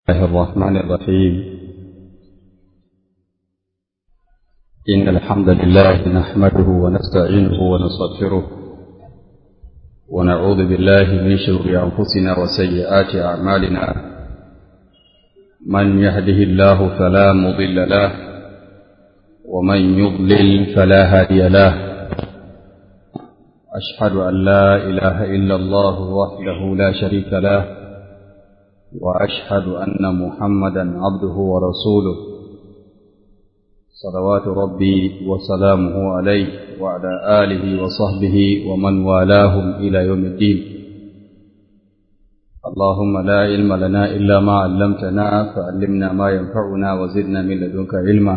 الله الرحمن الرحيم إن الحمد لله نحمده ونستعينه ونستغفره ونعوذ بالله من شرور أنفسنا وسيئات أعمالنا من يهده الله فلا مضل له ومن يضلل فلا هادي له أشهد أن لا إله إلا الله وحده لا شريك له وأشهد أن محمدا عبده ورسوله صلوات ربي وسلامه عليه وعلى آله وصحبه ومن والاهم إلى يوم الدين اللهم لا علم لنا إلا ما علمتنا فعلمنا ما ينفعنا وزدنا من لدنك علما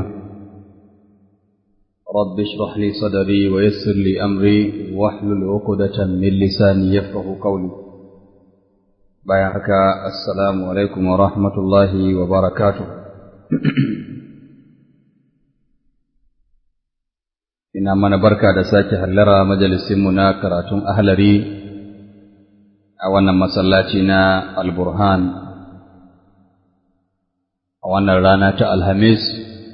رب اشرح لي صدري ويسر لي أمري واحلل عقدة من لساني يفقه قولي bayan haka assalamu alaikum wa rahmatullahi wa barakatu ina mana barka da sake hallara majalisinmu na karatun ahlari a wannan masallaci na alburhan a wannan rana ta alhamis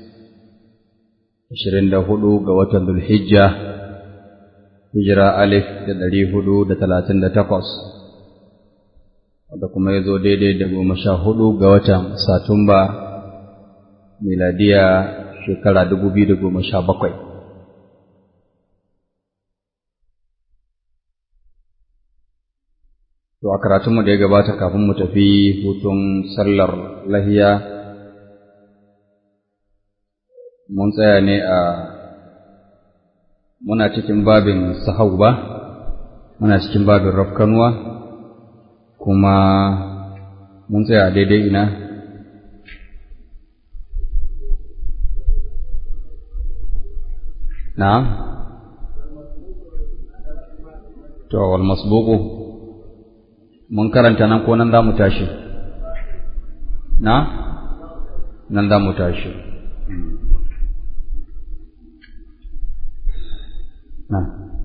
24 ga watan dulhijja hijira alif da 438 wanda kuma ya zo daidai da goma sha hudu ga watan Satumba miladiya shekara dubu biyu da goma sha bakwai. To a karatunmu da ya gabata kafin mu tafi hutun sallar lahiya mun tsaya ne a muna cikin babin sahau ba muna cikin babin rafkanuwa kuma mun tsaya daidai ina na to wal masbuqu mun karanta nan ko nan za mu tashi na nan za mu tashi na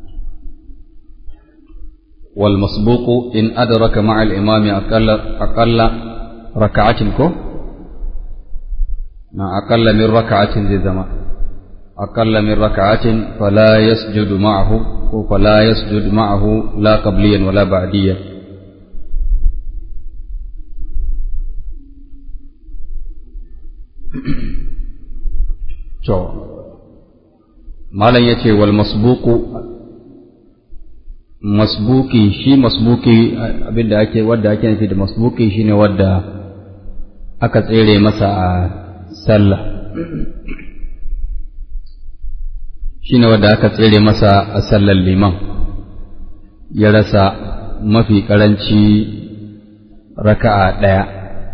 والمسبوق إن أدرك مع الإمام أقل أقل ركعة كو أقل من ركعة زي زمان أقل من ركعة فلا يسجد معه فلا يسجد معه لا قبليا ولا بعديا ما لن يتي والمسبوق masbuki shi masbuki abinda ake wadda ake nufi da masbuki shine wadda aka tsere masa a sallah shine wadda aka tsere masa a sallar liman ya rasa mafi karanci raka'a ɗaya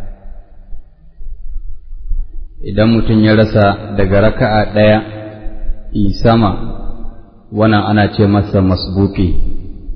idan mutum ya rasa daga raka'a ɗaya sama wannan ana ce masa masbuki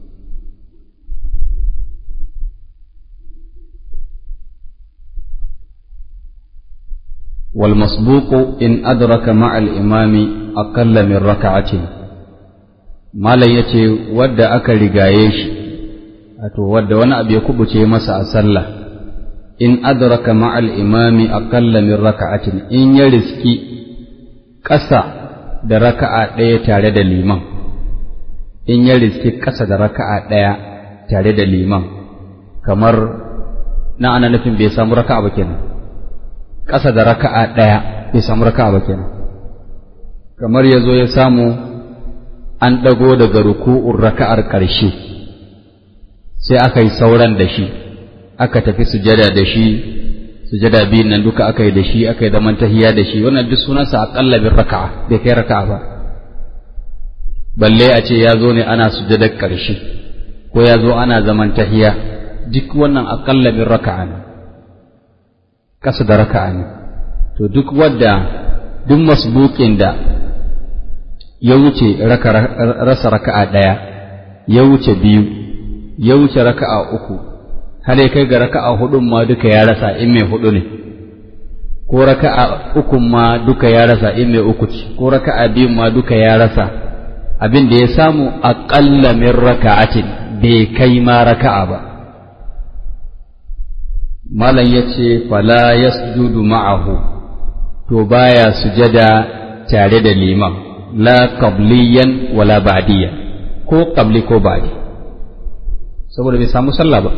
والمسبوق إن أدرك مع الإمام أقل من ركعة ما لا يتي ود أكل رقايش أتو ود وانا أبي كبتي مسا أسلة إن أدرك مع الإمام أقل من ركعة إن يرزكي كسا da raka'a ɗaya tare da liman in ya riski ƙasa da raka'a ɗaya tare da liman kamar na ana nufin bai samu raka'a ba kenan ƙasa da raka'a ɗaya bai samu raka'a ba kenan kamar ya zo ya samu an ɗago daga ruku'un raka'ar ƙarshe sai aka yi sauran da shi aka tafi sujada da shi sujada biyun nan duka aka yi da shi aka yi zaman tahiya da shi wannan duk sunansa aƙalla bin raka'a bai kai raka'a ba balle a ce ya zo ne ana sujadar ƙarshe ko ya zo ana zaman tahiya duk wannan aƙalla bin raka'a ne ƙasa da raka'a ne to duk wadda duk masbukin da ya wuce rasa raka'a ɗaya ya wuce biyu ya wuce raka'a uku har ya kai ga raka'a hudun ma duka ya rasa in mai hudu ne ko raka'a uku ma duka ya rasa in mai uku ce ko raka'a biyu ma duka ya rasa abin da ya samu aƙalla min raka'atin bai kai ma raka'a ba malam ya ce fala yasjudu ma'ahu to baya sujada tare da liman la qabliyan wala ba'diyan ko qabli ko ba'di saboda bai samu sallah ba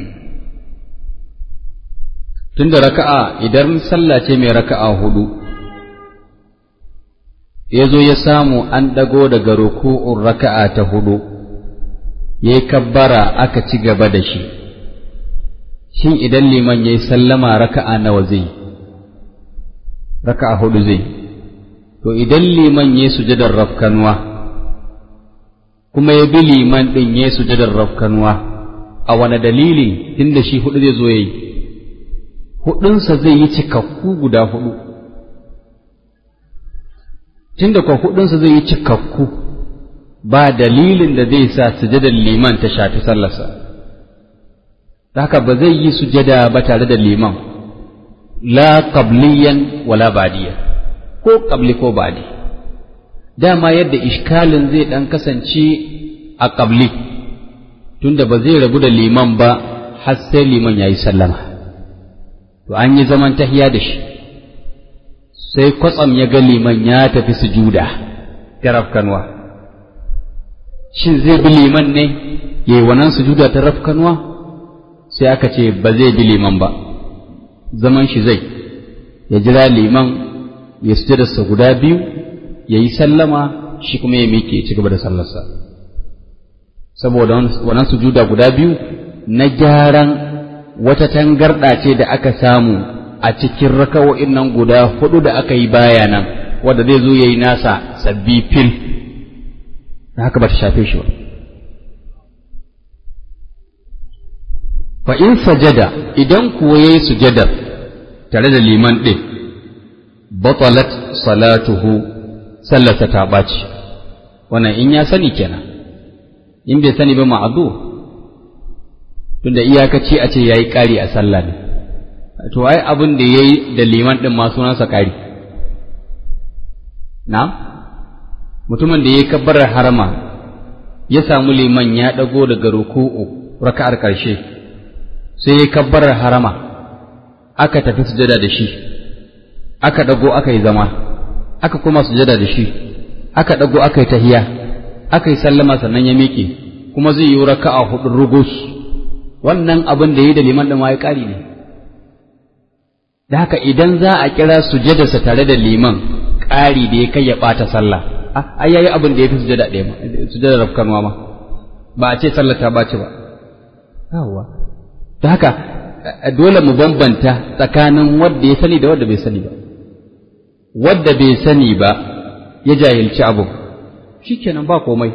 tunda raka'a idan sallah ce mai raka'a hudu ya zo ya samu an ɗago daga ruku'un raka'a ta hudu ya yi kabbara aka ci gaba da shi shin idan liman ya yi sallama raka'a nawa zai raka'a hudu zai to idan liman ya yi sujadar rafkanuwa kuma ya bi liman ɗin ya yi sujadar rafkanuwa a wane dalili tunda shi hudu zai zo ya yi hudunsa zai yi cikakku guda hudu tunda kwa hudunsa zai yi cikakku ba dalilin da zai sa sujadar liman ta shafi sallarsa haka ba zai yi sujada ba tare da liman la qabliyan wala badiya ko qabli ko badi dama yadda ishkalin zai dan kasance a qabli tunda ba zai rabu da liman ba har sai liman yayi sallama to an yi zaman tahiya da shi sai kwatsam ya ga liman ya tafi sujuda ta rafkanwa shin zai bi liman ne ya yi wannan sujuda ta rafkanwa sai aka ce ba zai bi liman ba zaman shi zai ya jira liman ya sujudarsa guda biyu ya yi sallama shi kuma ya miƙe ci gaba da sallarsa saboda wannan sujuda guda biyu na gyaran wata tangarɗa ce da aka samu a cikin rakawo'in nan guda hudu da aka yi baya nan wanda zai zo ya yi nasa sabbi fil da haka ba ta shafe shi ba fa in sajada idan kuwa ya yi sujadar tare da liman ɗin batalat salatuhu sallarsa ta ɓaci wannan in ya sani kenan in bai sani ba ma'adu tunda iyakaci a ce ya yi ƙari a sallah ne to ai abin da ya yi da liman ɗin ma sunansa ƙari na mutumin da ya yi kabbarar harama ya samu liman ya ɗago daga ruku'u raka'ar ƙarshe sai ya kabbarar harama aka tafi sujada da shi aka ɗago aka yi zama aka kuma sujada da shi aka ɗago aka yi tahiya aka yi sallama sannan ya miƙe kuma zai yi raka'a hudu rugus wannan abin da ya yi da liman ɗin ma ya ƙari ne da haka idan za a kira sujadarsa tare da liman ƙari da ya kai ya ɓata sallah ai yayi abin da ya fi sujada ɗaya ma sujadar rafkanwa ma ba a ce sallah ta ɓaci ba yawwa da haka dole mu bambanta tsakanin wanda ya sani da wanda bai sani ba wanda bai sani ba ya jahilci abu shikenan ba komai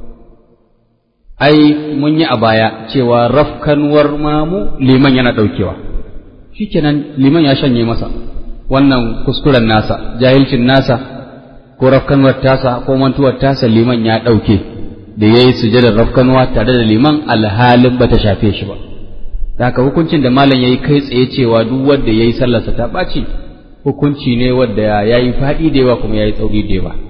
ai mun yi a baya cewa rafkanwar mamu liman yana ɗaukewa shikenan liman ya shanye masa wannan kuskuren nasa jahilcin nasa ko rafkanwar tasa ko mantuwar tasa liman ya ɗauke da ya yi sujadar rafkanwa tare da liman alhalin ba ta shafe shi ba da haka hukuncin da malam ya yi kai tsaye cewa duk wanda ya yi sallarsa ta ɓaci hukunci ne wanda ya yi faɗi da yawa kuma ya yi tsauri da yawa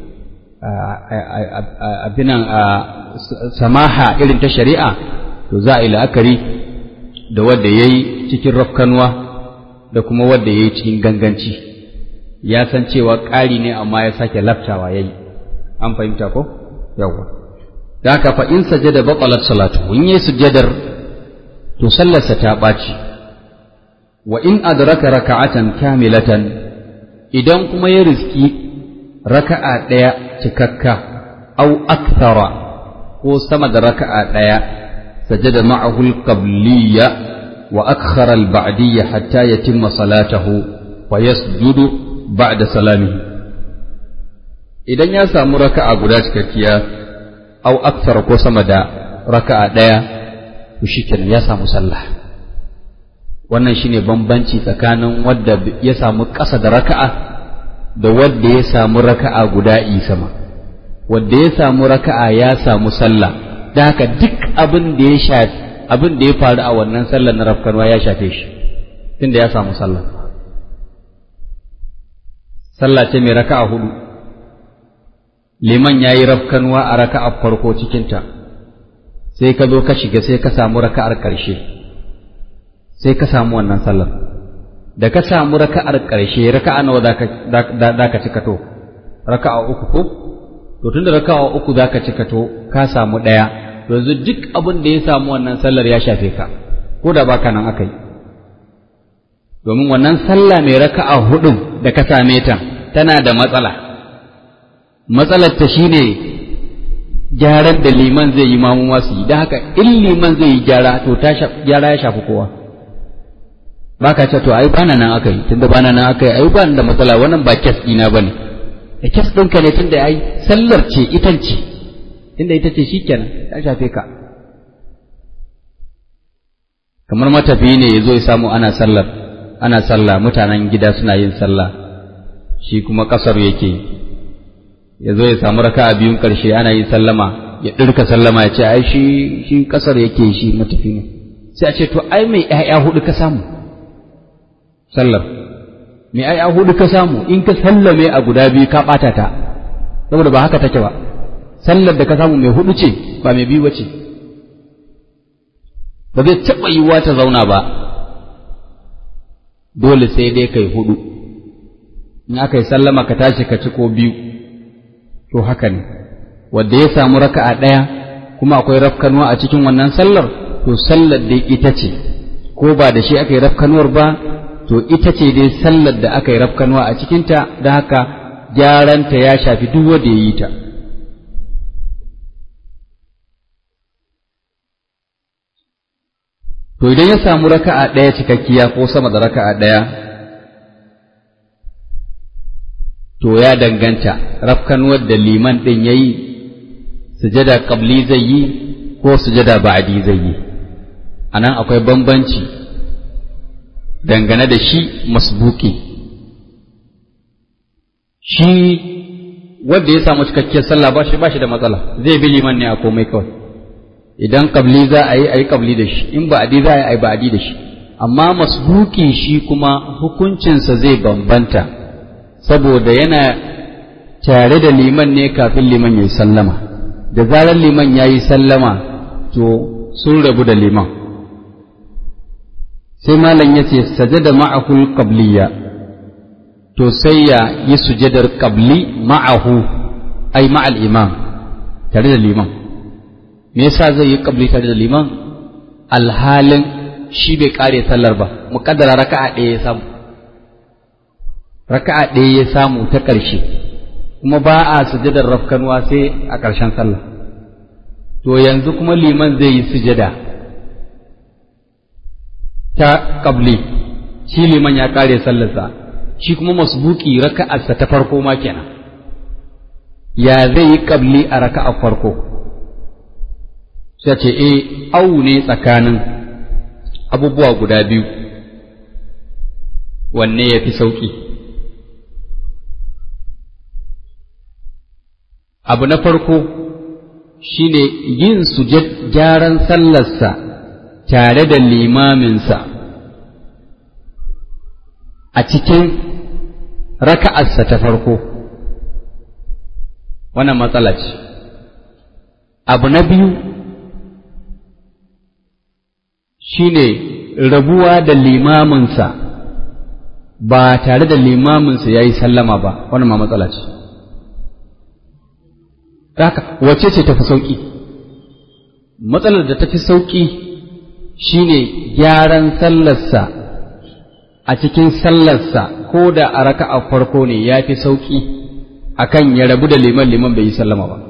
abinan samaha irin ta shari'a to za a yi la'akari da wanda ya yi cikin rafkanwa da kuma wanda ya yi cikin ganganci ya san cewa ƙari ne amma ya sake laftawa ya yi an fahimta ko yawwa da haka fa in sajada batalat salatu in yi sujadar to sallarsa ta ɓaci wa in adraka raka'atan kamilatan idan kuma ya riski raka'a ɗaya cikakka au akthara ko sama da raka'a ɗaya sajada ma'ahu al-qabliyya wa akhara al-ba'diyya hatta yatimma salatahu wa yasjudu ba'da salamihi idan ya samu raka'a guda cikakkiya au akthara ko sama da raka'a ɗaya to shikenan ya samu sallah wannan shine bambanci tsakanin wadda ya samu ƙasa da raka'a da wadda ya samu raka'a guda sama wadda ya samu raka'a ya samu sallah da haka duk abin da ya shafi abin da ya faru a wannan sallar na rafkanwa ya shafe shi tunda ya samu sallah sallah ce mai raka'a hudu liman ya yi rafkanwa a raka'a farko cikinta sai ka zo ka shiga sai ka samu raka'ar ƙarshe sai ka samu wannan sallar da ka samu raka'ar ƙarshe raka'a nawa za ka cika to raka'a uku ko to tunda raka'a uku za ka cika to ka samu ɗaya yanzu duk abin da ya samu wannan sallar ya shafe ka ko da baka nan aka yi domin wannan sallah mai raka'a hudun da ka same ta tana da matsala matsalar ta shine gyaran da liman zai yi mamu masu yi don haka in liman zai yi gyara to gyara ya shafi kowa ba ka ce to ai bana nan aka yi tunda bana nan aka yi ai ba da matsala wannan ba kes ɗina ba ne da kes ɗinka ne tunda ai sallar ce itan ce tunda ita ce shikenan ta shafe ka kamar matafiyi ne ya zo ya samu ana sallar ana sallah mutanen gida suna yin sallah shi kuma kasar yake ya zo ya samu raka biyun ƙarshe ana yin sallama ya ɗirka sallama ya ce ai shi shi kasar yake shi matafi ne sai a ce to ai mai ƴaƴa hudu ka samu sallar mai ƴaƴa hudu ka samu in ka sallame a guda biyu ka ɓata ta saboda ba haka take ba sallar da ka samu mai hudu ce ba mai biyu ba ce ba zai taɓa yiwuwa ta zauna ba dole sai dai kai hudu in aka yi sallama ka tashi ka ci ko biyu to haka ne wanda ya samu raka'a ɗaya kuma akwai rafkanuwa a cikin wannan sallar to sallar dai ita ce ko ba da shi aka yi rafkanuwar ba to ita ce dai sallar da aka yi rafkanuwa a cikinta da haka gyaranta ya shafi duk wanda ya yi ta to idan ya samu raka'a ɗaya cikakkiya ko sama da raka'a ɗaya to ya danganta rafkanuwar da liman ɗin ya yi sujada ƙabli zai yi ko sujada ba'adi zai yi a nan akwai bambanci dangane da shi masbuki shi wanda ya samu cikakkiyar sallah ba shi ba shi da matsala zai bi liman ne a komai kawai idan kabli za a yi a yi kabli da shi in ba'adi za a yi a yi ba'adi da shi amma masbuki shi kuma hukuncinsa zai bambanta saboda yana tare da liman ne kafin liman ya yi sallama da zarar liman ya yi sallama to sun rabu da liman sai malam ya ce sajada ma'ahul qabliya to sai ya yi sujadar qabli ma'ahu ai ma'al imam tare da liman me yasa zai yi qabli tare da liman alhalin shi bai kare sallar ba muƙaddara raka'a ɗaya ya samu raka'a ɗaya ya samu ta ƙarshe kuma ba a sujadar rafkanuwa sai a ƙarshen sallah to yanzu kuma liman zai yi sujada ta ƙabli shi liman ya ƙare sallarsa shi kuma masbuki raka'arsa ta farko ma kenan ya zai yi ƙabli a raka'a farko sai ce e au ne tsakanin abubuwa guda biyu wanne ya fi sauƙi abu na farko shine yin sujad gyaran sallarsa tare da limaminsa a cikin raka'arsa ta farko wannan matsala ce abu na biyu shine rabuwa da limaminsa ba tare da limaminsa ya yi sallama ba wannan ma matsala ce haka wace ce tafi sauƙi matsalar da tafi sauƙi shine gyaran sallarsa a cikin sallarsa ko da a raka'a farko ne ya fi sauƙi akan ya rabu da liman liman bai yi sallama ba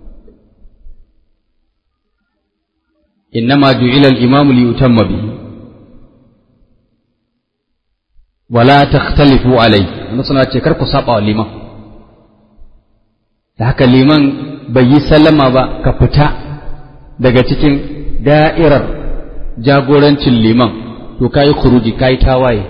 innama ju'ila al-imam li yutamma bihi wala takhtalifu alai suna ce kar ku saba wa liman da haka liman bai yi sallama ba ka fita daga cikin da'irar jagorancin liman to ka yi kuruji ka yi tawaye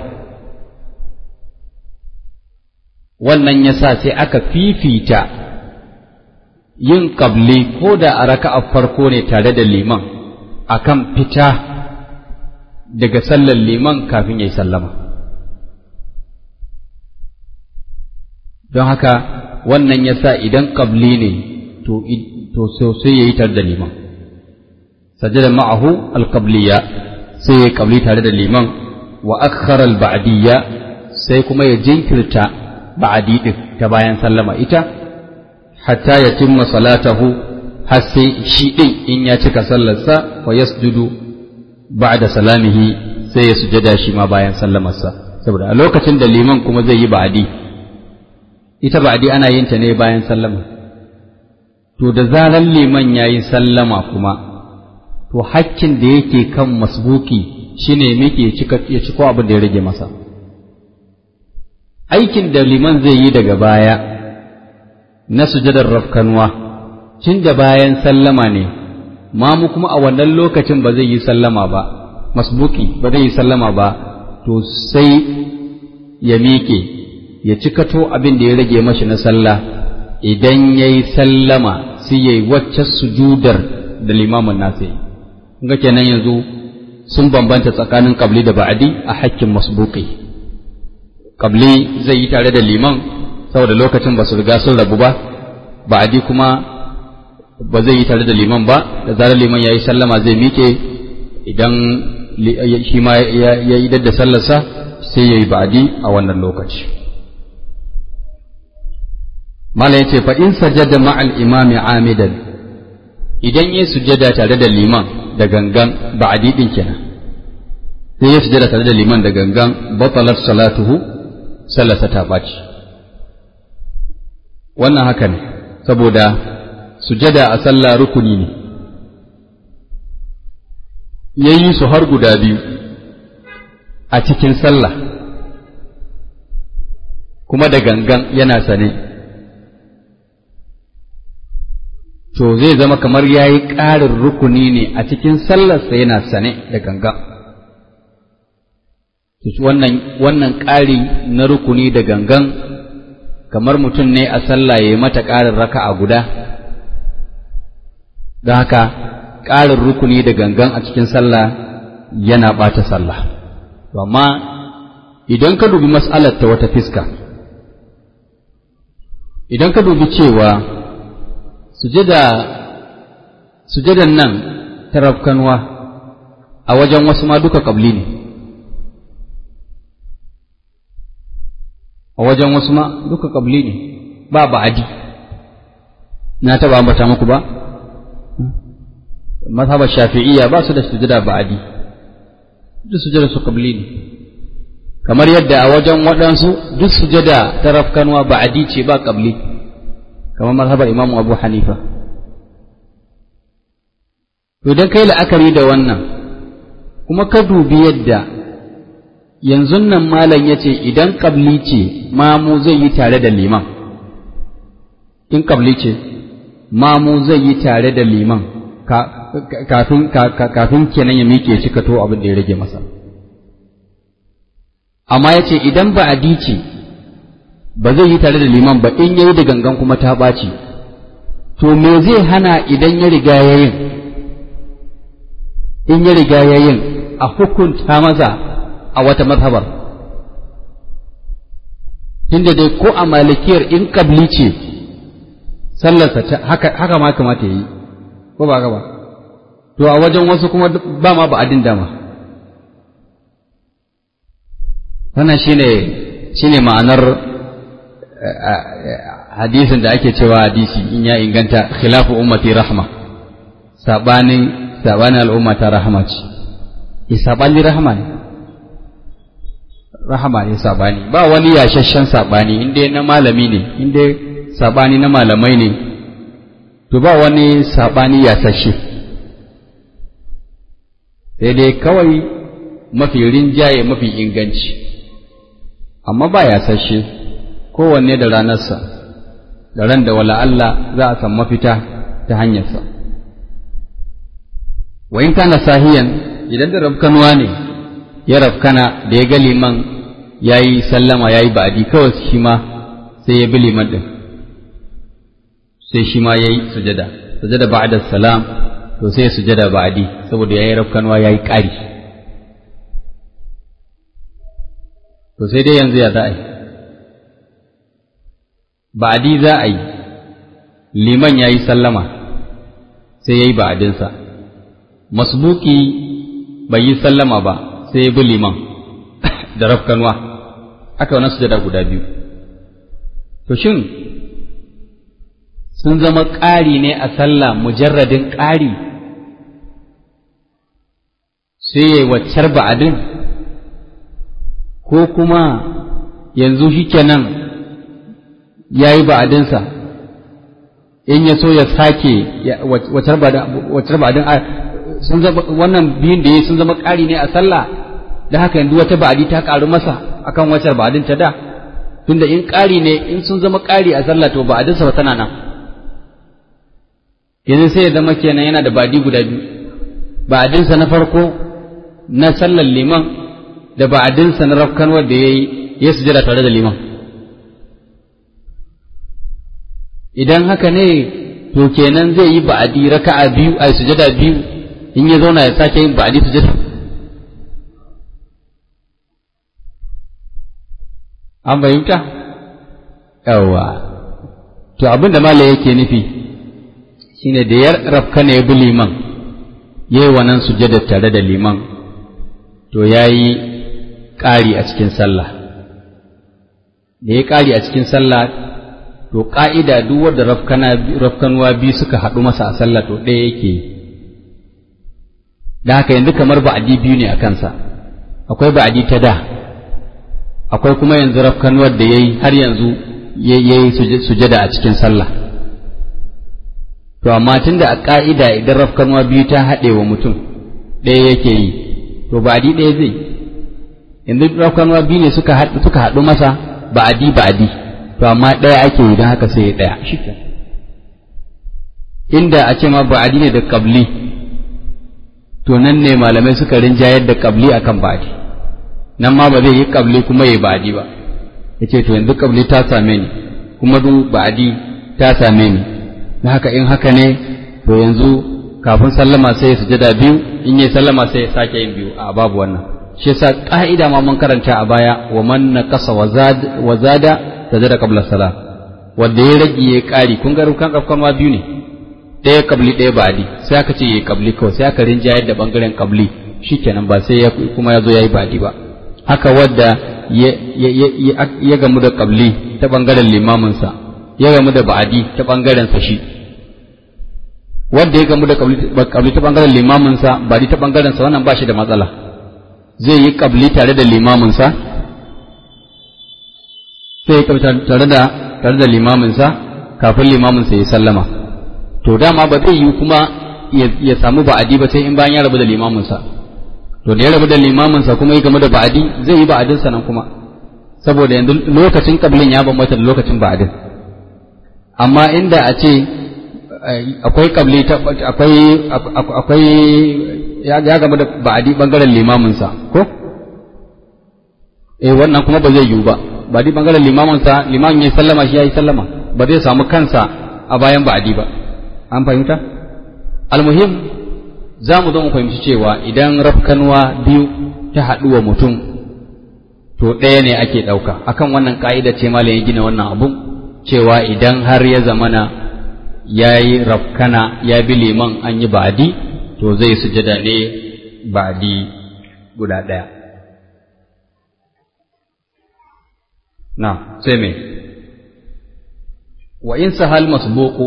wannan ya sa sai aka fifita yin ƙabli ko da a raka'a farko ne tare da liman akan fita daga sallar liman kafin ya yi sallama don haka wannan ya sa idan ƙabli ne to sosai ya yi tar da liman sajada ma'ahu alƙabliya sai ya kabli tare da liman wa akhara al-ba'diyya sai kuma ya jinkirta ba'adi din ta bayan sallama ita hatta ya timma salatahu har sai shi din in ya cika sallarsa wa yasjudu ba'da salamihi sai ya sujada shi ma bayan sallamarsa saboda a lokacin da liman kuma zai yi ba'adi ita ba'adi ana yin ta ne bayan sallama to da zarar liman ya yi sallama kuma to hakkin da yake kan masbuki shine muke ya ciko abin da ya rage masa aikin da liman zai yi daga baya na sujadar rafkanwa tun da bayan sallama ne mamu kuma a wannan lokacin ba zai yi sallama ba masbuki ba zai yi sallama ba to sai ya miƙe ya cikato abin da ya rage mashi na sallah idan ya yi sallama sai ya yi wacce sujudar da limamin nasa yi ga kenan yanzu sun bambanta tsakanin kabli da ba'adi a hakkin masbuki kabli zai yi tare da liman saboda lokacin ba su riga sun rabu ba ba'adi kuma ba zai yi tare da liman ba da zarar liman ya yi sallama zai miƙe idan shi ma ya yi da sallarsa sai ya yi ba'adi a wannan lokaci mala ya ce fa in sajada ma'al imami amidan idan ya sujada tare da liman da gangan ba'adi din kenan sai ya sujada tare da liman da gangan batalat salatuhu sallarsa ta ɓaci wannan haka ne saboda sujada a sallah rukuni ne ya yi su har guda biyu a cikin sallah kuma da gangan yana sane to zai zama kamar ya yi ƙarin rukuni ne a cikin sallarsa yana sane da gangan wannan wannan ƙari na rukuni da gangan kamar mutum ne a sallah ya yi mata ƙarin raka'a guda da haka ƙarin rukuni da gangan a cikin sallah yana ɓata sallah amma idan ka dubi mas'alar ta wata fiska idan ka dubi cewa sujada sujadan nan ta rafkanwa a wajen wasu ma duka ƙabli ne a wajen wasu ma duka ƙabli ne ba ba'adi na taɓa ambata muku ba mazhabar shafi'iyya ba su da sujada ba'adi duk sujada su qabli ne kamar yadda a wajen waɗansu duk sujada ta rafkanwa ba'adi ce ba qabli kamar mazhabar imamu abu hanifa to idan kai la'akari da wannan kuma ka dubi yadda yanzu nan malam ya ce idan qabli ce mamu zai yi tare da liman in qabli ce mamu zai yi tare da liman kafin kafin kenan ya miƙe shi kato abin da ya rage masa amma ya ce idan ba a ce ba zai yi tare da liman ba in yayi da gangan kuma ta ɓaci to me zai hana idan ya riga ya yin in ya riga ya yin a hukunta maza a wata mazhabar inda dai ko a malikiyar in kabli ce sallarsa haka ma kamata ya yi ko ba ba to a wajen wasu kuma ba ma ba'adin dama wannan shine shine ma'anar hadisin da ake cewa hadisi in ya inganta khilafu ummati rahma sabanin sabanin al'umma ta rahama ce e sabani rahama ne rahama ne sabani ba wani yashashen sabani inda na malami ne inda sabani na malamai ne to ba wani saɓani yasashe sai dai kawai mafi rinjaye mafi inganci amma ba yasashe kowanne da ranarsa da ran da wala Allah za a san mafita ta hanyarsa wa in kana sahiyan idan da rafkanuwa ne ya rafkana da ya ga liman ya yi sallama ya yi ba'adi kawai shi ma sai ya bi liman ɗin sai shi ma ya yi sujada sujada ba'da salam to sai sujada ba'di saboda yayi rafkanwa yayi ƙari to sai dai yanzu ya za a yi ba'di za a yi liman yayi sallama sai yayi ba'dinsa masbuki bai yi sallama ba sai ya bi liman da rafkanwa aka wannan sujada guda biyu to shin sun zama ƙari ne a sallah mujarradin ƙari sai ya waccar ba'adin ko kuma yanzu shi kenan ya yi ba'adinsa in ya so ya sake waccar ba'adin sun zama wannan biyun da ya sun zama ƙari ne a sallah da haka yanzu wata ba'adi ta ƙaru masa akan waccar ba'adin ta da tunda in ƙari ne in sun zama ƙari a sallah to ba'adinsa ba tana nan yanzu sai ya zama kenan yana da ba'adi guda biyu ba'adinsa na farko na sallar liman da ba'adinsa na rafkanwar da ya yi ya sujada tare da liman idan haka ne to kenan zai yi ba'adi raka'a biyu a sujada biyu in ya zauna ya sake yin ba'adi sujada an fahimta yawa to abin da malai yake nufi shine da ya rafka ne ya bi liman ya yi wannan sujada tare da liman to ya yi ƙari a cikin sallah da ya ƙari a cikin sallah to ƙa'ida duk wadda rafkanuwa biyu suka haɗu masa a sallah to ɗaya yake yi da haka yanzu kamar ba'adi biyu ne a kansa akwai ba'adi ta da akwai kuma yanzu rafkanuwar da ya yi har yanzu ya yi sujada a cikin sallah to amma tun da a ƙa'ida idan rafkanuwa biyu ta haɗe wa mutum ɗaya yake yi to ba'adi ɗaya zai yanzu rafkanuwa biyu ne suka haɗu masa ba'adi ba'adi to amma ɗaya ake yi don haka sai ya ɗaya shi inda a ce ma ba'adi ne da kabli to nan ne malamai suka rinjayar da kabli akan ba'adi nan ma ba zai yi kabli kuma ya ba'adi ba ya ce to yanzu kabli ta same ni kuma du ba'adi ta same ni na haka in haka ne to yanzu kafin sallama sai ya sujada biyu in yi sallama sai ya sake yin biyu a babu wannan shi yasa ka'ida ma mun karanta a baya wa man naqasa wa zada sajada qabla salam wanda ya rage ya kari kun ga rukan kafkan ma biyu ne ɗaya kabli ɗaya ba'di sai aka ce yayi kabli kawai sai aka rinjayar da bangaren kabli shikenan ba sai ya kuma ya zo yayi ba'di ba haka wadda ya gamu da kabli ta bangaren limamin sa ya gamu da ba'di ta bangaren sa shi wanda ya gamu da kabli ta bangaren limamin sa ba'di ta bangaren sa wannan ba shi da matsala zai yi kabli tare da limamin sa sai ya kabli tare da tare da limamin sa kafin limamin sa ya sallama to dama ba zai yi kuma ya samu ba'adi ba sai in bayan ya rabu da limaminsa to da ya rabu da limaminsa kuma ya game da ba'adi zai yi ba'adinsa nan kuma saboda yanzu lokacin kablin ya bambanta da lokacin ba'adin amma inda a ce akwai kabli akwai akwai ya game da ba'adi bangaren limaminsa ko eh wannan kuma ba zai yiwu ba ba'adi bangaren limaminsa limamin ya sallama shi ya yi sallama ba zai samu kansa a bayan ba'adi ba an fahimta almuhim za mu zo mu fahimci cewa idan rafkanwa biyu ta haɗu wa mutum to ɗaya ne ake ɗauka akan wannan ƙa'ida ce malam ya gina wannan abun cewa idan har ya zamana ya yi rafkana ya bi liman an yi ba'adi to zai sujada ne ba'adi guda ɗaya na sai me wa in sahal masbuqu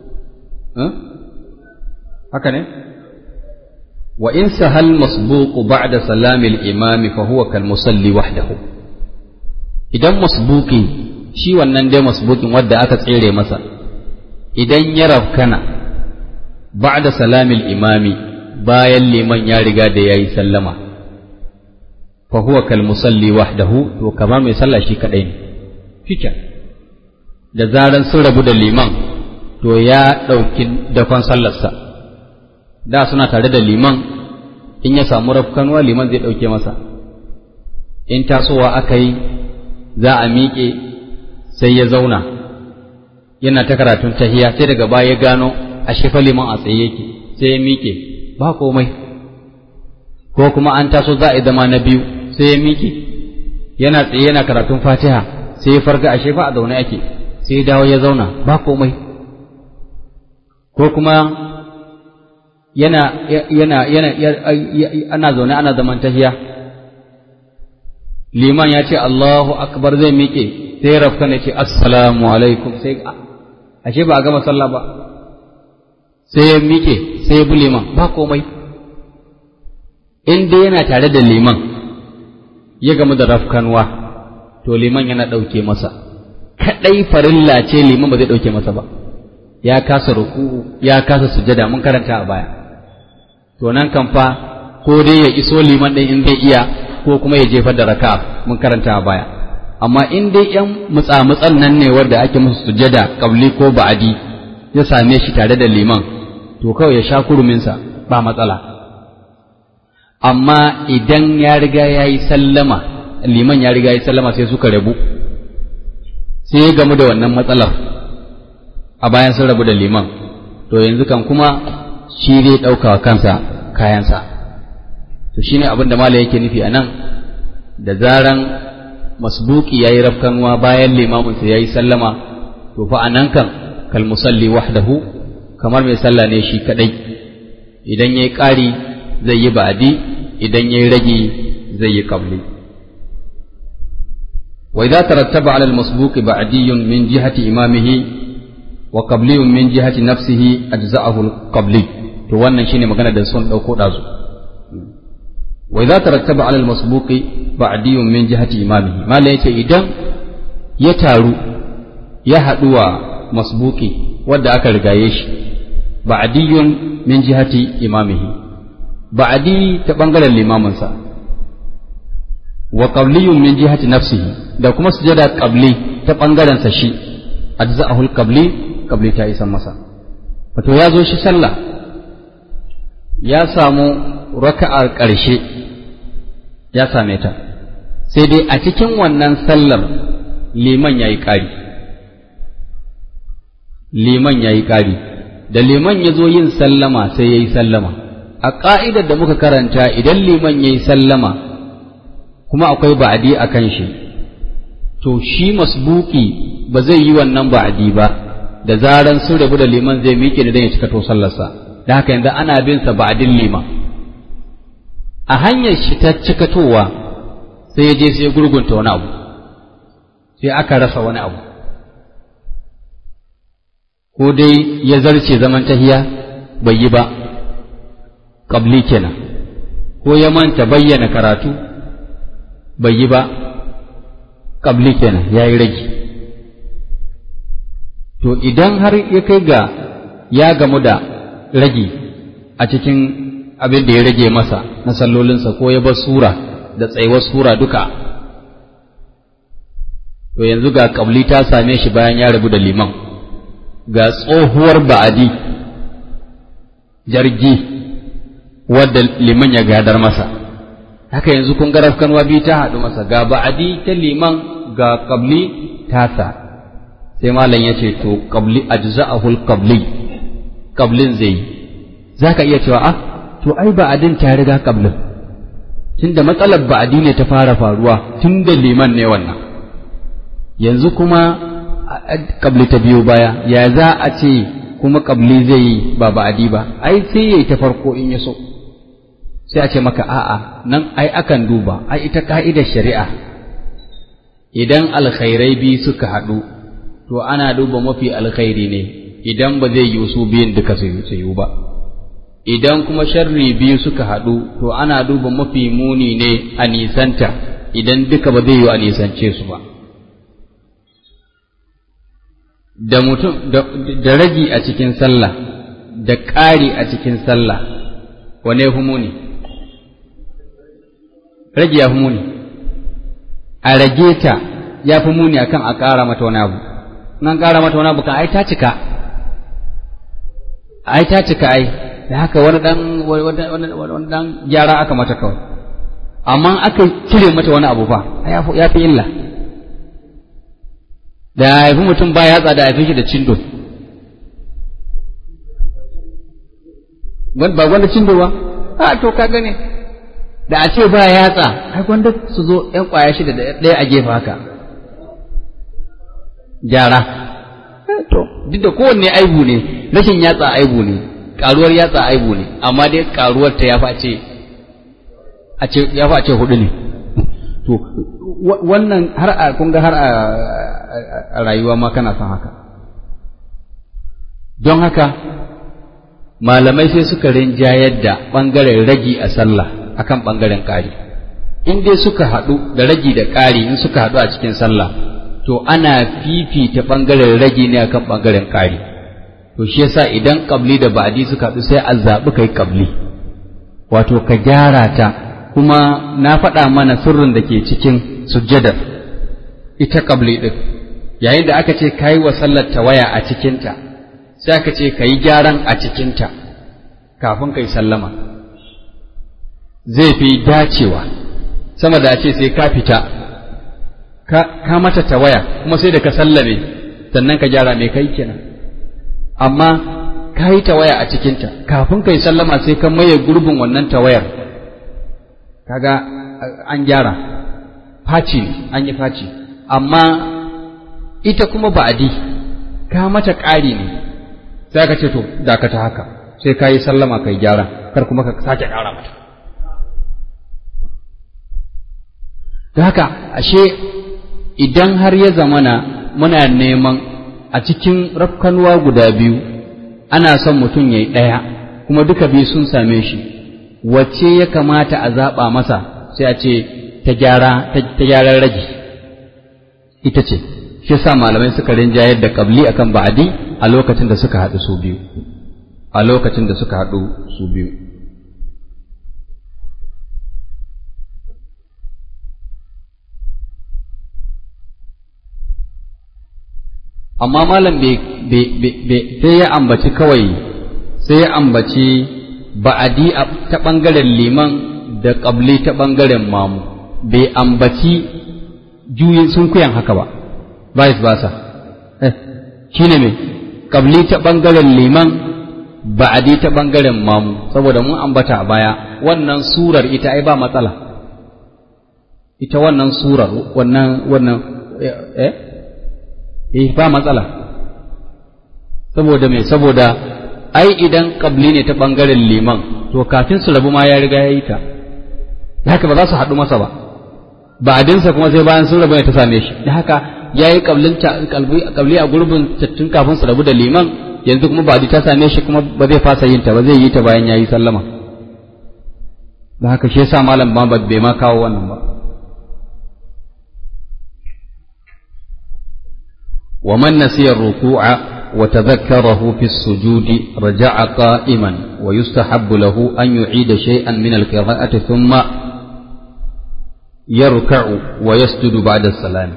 haka ne wa in sahal masbuqu ba'da salamil imami fa huwa kal musalli wahdahu idan masbuqi shi wannan dai masbuqin wanda aka tsere masa idan ya rafkana ba'da salamil imami bayan liman ya riga da yayi sallama fa huwa kal musalli wahdahu to kamar mai sallah shi kadai ne fikan da zaran sun rabu da liman to ya ɗauki dakon sallarsa da suna tare da liman in ya samu rafkanuwa liman zai ɗauke masa in tasowa aka yi za a miƙe sai ya zauna yana ta karatun tahiya sai daga baya ya gano a shefa liman a tsaye yake sai ya miƙe ba komai ko kuma an taso za a yi zama na biyu sai ya miƙe yana tsaye yana karatun fatiha sai ya farga a shefa a zaune ake sai ya dawo ya zauna ba komai ko kuma yana yana yana ana zaune ana zaman tahiya liman ya ce Allahu akbar zai miƙe sai rafka ne ce assalamu alaikum sai ashe ba a gama sallah ba sai ya miƙe sai ya bi liman ba komai in dai yana tare da liman ya gamu da rafkanwa to liman yana ɗauke masa kaɗai farilla ce liman ba zai ɗauke masa ba ya kasa ruku'u ya kasa sujada mun karanta a baya to nan kan fa ko dai ya iso liman ɗin in zai iya ko kuma ya jefar da raka'a mun karanta a baya amma in dai yan mutsa-mutsan nan ne wanda ake musu sujada kabli ko ba'adi ya same shi tare da liman to kawai ya sha kuruminsa ba matsala amma idan ya riga ya yi sallama liman ya riga ya yi sallama sai suka rabu sai ya gamu da wannan matsalar a bayan sun rabu da liman to yanzu kan kuma shi zai ɗauka wa kansa kayansa to shine abin da mala yake nufi a nan da zaran masbuki ya yi rafkanuwa bayan limaminsa ya yi sallama to fa a nan kan kal musalli wahdahu kamar mai sallah ne shi kadai idan ya yi ƙari zai yi ba'adi idan ya yi rage zai yi qabli wa idza tarattaba ala al-masbuq ba'diyyun min jihati imamihi wa qabliyun min jihati nafsihi ajza'ahu al-qabli to wannan shine magana da sun dauko dazu wa idza tarattaba ala al-masbuq ba'diyyun min jihati imamihi malai yace idan ya taru ya haduwa masbuki wanda aka rigaye shi ba'diyyun min jihati imamihi ba'di ta bangaren limaminsa wa qabliyun min jihati nafsihi da kuma sujada qabli ta bangaren sa shi ajza'ahu al-qabli qabli ta isan masa wato ya zo shi sallah ya samu raka'ar ƙarshe ya same ta sai dai a cikin wannan sallar liman yayi ƙari liman yayi ƙari da liman ya zo yin sallama sai yayi sallama a ƙa'idar da muka karanta idan liman yayi sallama kuma akwai ba'adi a kan shi to shi masbuki ba zai yi wannan ba'adi ba da zaran sun rabu da liman zai miƙe da ya cika to sallarsa da haka yanzu ana bin sa ba'adin liman a hanyar shi ta cikatowa sai ya je sai ya gurgunta wani abu sai aka rasa wani abu ko dai ya zarce zaman tahiya bai yi ba ƙabli kenan ko ya manta bayyana karatu bai yi ba ƙabli kenan ya yi rage to idan har ya kai ga ya gamu da rage a cikin abin da ya rage masa na sallolinsa ko ya bar sura da tsayuwar sura duka to yanzu ga ƙabli ta same shi bayan ya rabu da liman ga tsohuwar ba'adi jargi wadda liman ya gadar masa haka yanzu kun ga rafkanwa biyu ta haɗu masa ga ba'adi ta liman ga qabli tasa sai malam ya ce to qabli ajza'ahul qabli qablin zai zaka iya cewa ah to ai ba'adin ta riga qablin tunda matsalar ba'adi ne ta fara faruwa tun da liman ne wannan yanzu kuma qabli ta biyo baya ya za a ce kuma qabli zai yi ba ba'adi ba ai sai yayi ta farko in ya so sai a ce maka a'a nan ai akan duba ai ita ka'idar shari'a idan alkhairai biyu suka haɗu to ana duba mafi alkhairi ne idan ba zai yi su biyun duka su yi ba idan kuma sharri biyu suka haɗu to ana duba mafi muni ne a nisanta idan duka ba zai yi a nisance su ba da mutum da ragi a cikin sallah da ƙari a cikin sallah wane ya fi muni rage ya fi muni a rage ta ya fi muni akan a ƙara mata wani abu nan ƙara mata wani abu kan ai ta cika ai ta cika ai da haka wani dan wani dan gyara aka mata kawai amma aka cire mata wani abu fa ya fi illa da haifi mutum ba yatsa da haifi shi da cindo ba gwanda cindo ba a to ka gane da a ce ba yatsa ai gwanda su zo yan kwaya shida da ɗaya a gefe haka gyara to duk da kowanne aibu ne rashin yatsa aibu ne karuwar yatsa aibu ne amma dai karuwar ta yafi a ce a ce yafi a ce hudu ne to wannan har a kun ga har a rayuwa ma kana son haka don haka malamai sai suka rinjayar da ɓangaren ragi a sallah akan ɓangaren ƙari in dai suka haɗu da ragi da ƙari in suka haɗu a cikin sallah to ana fifita ɓangaren ragi ne akan ɓangaren ƙari to shi yasa idan ƙabli da ba'adi suka haɗu sai a zaɓi kai ƙabli wato ka gyara ta kuma na faɗa mana sirrin da ke cikin sujjadar ita ƙabli ɗin yayin da aka ce ka yi wa sallar tawaya a cikinta sai aka ce ka yi gyaran a cikinta kafin ka yi sallama zai fi dacewa sama da ce sai ka fita ka mata tawaya kuma sai da ka sallame sannan ka gyara mai kai kenan amma ka yi tawaya a cikinta kafin ka yi sallama sai ka maye gurbin wannan tawayar kaga an gyara faci ne an yi faci amma ita kuma ba'adi ka mata ƙari ne sai ka ce to dakata haka sai ka yi sallama ka yi gyara kar kuma ka sake ƙara mata da haka ashe idan har ya zamana muna neman a cikin rafkanuwa guda biyu ana son mutum ya yi ɗaya kuma duka biyu sun same shi wacce ya kamata a zaɓa masa sai a ce ta gyara ta gyaran ragi ita ce shi sa malamai suka rinjayar da ƙabli akan ba'adi a lokacin da suka haɗu su biyu a lokacin da suka haɗu su biyu amma malam sai ya ambaci kawai sai ya ambaci ba'adi ta ɓangaren liman da ƙabli ta ɓangaren mamu bai ambaci juyin sun kuyan haka ba vice versa shi ne mai ƙabli ta ɓangaren liman ba'adi ta ɓangaren mamu saboda mun ambata a baya wannan surar ita ai ba matsala ita wannan surar wannan wannan eh eh ba matsala saboda me saboda ai idan kabli ne ta bangaren liman to kafin su rabu ma ya riga ya yi ta haka ba za su haɗu masa ba ba adinsa kuma sai bayan sun rabu ne ta same shi da haka ya yi kabli a gurbin tun kafin su rabu da liman yanzu kuma ba ta same shi kuma ba zai fasa yin ta ba zai yi ta bayan ya yi sallama da haka shi yasa malam ba bai ma kawo wannan ba ومن نسي الركوع وتذكره في السجود رجع قائما ويستحب له أن يعيد شيئا من القراءة ثم يركع ويسجد بعد السلام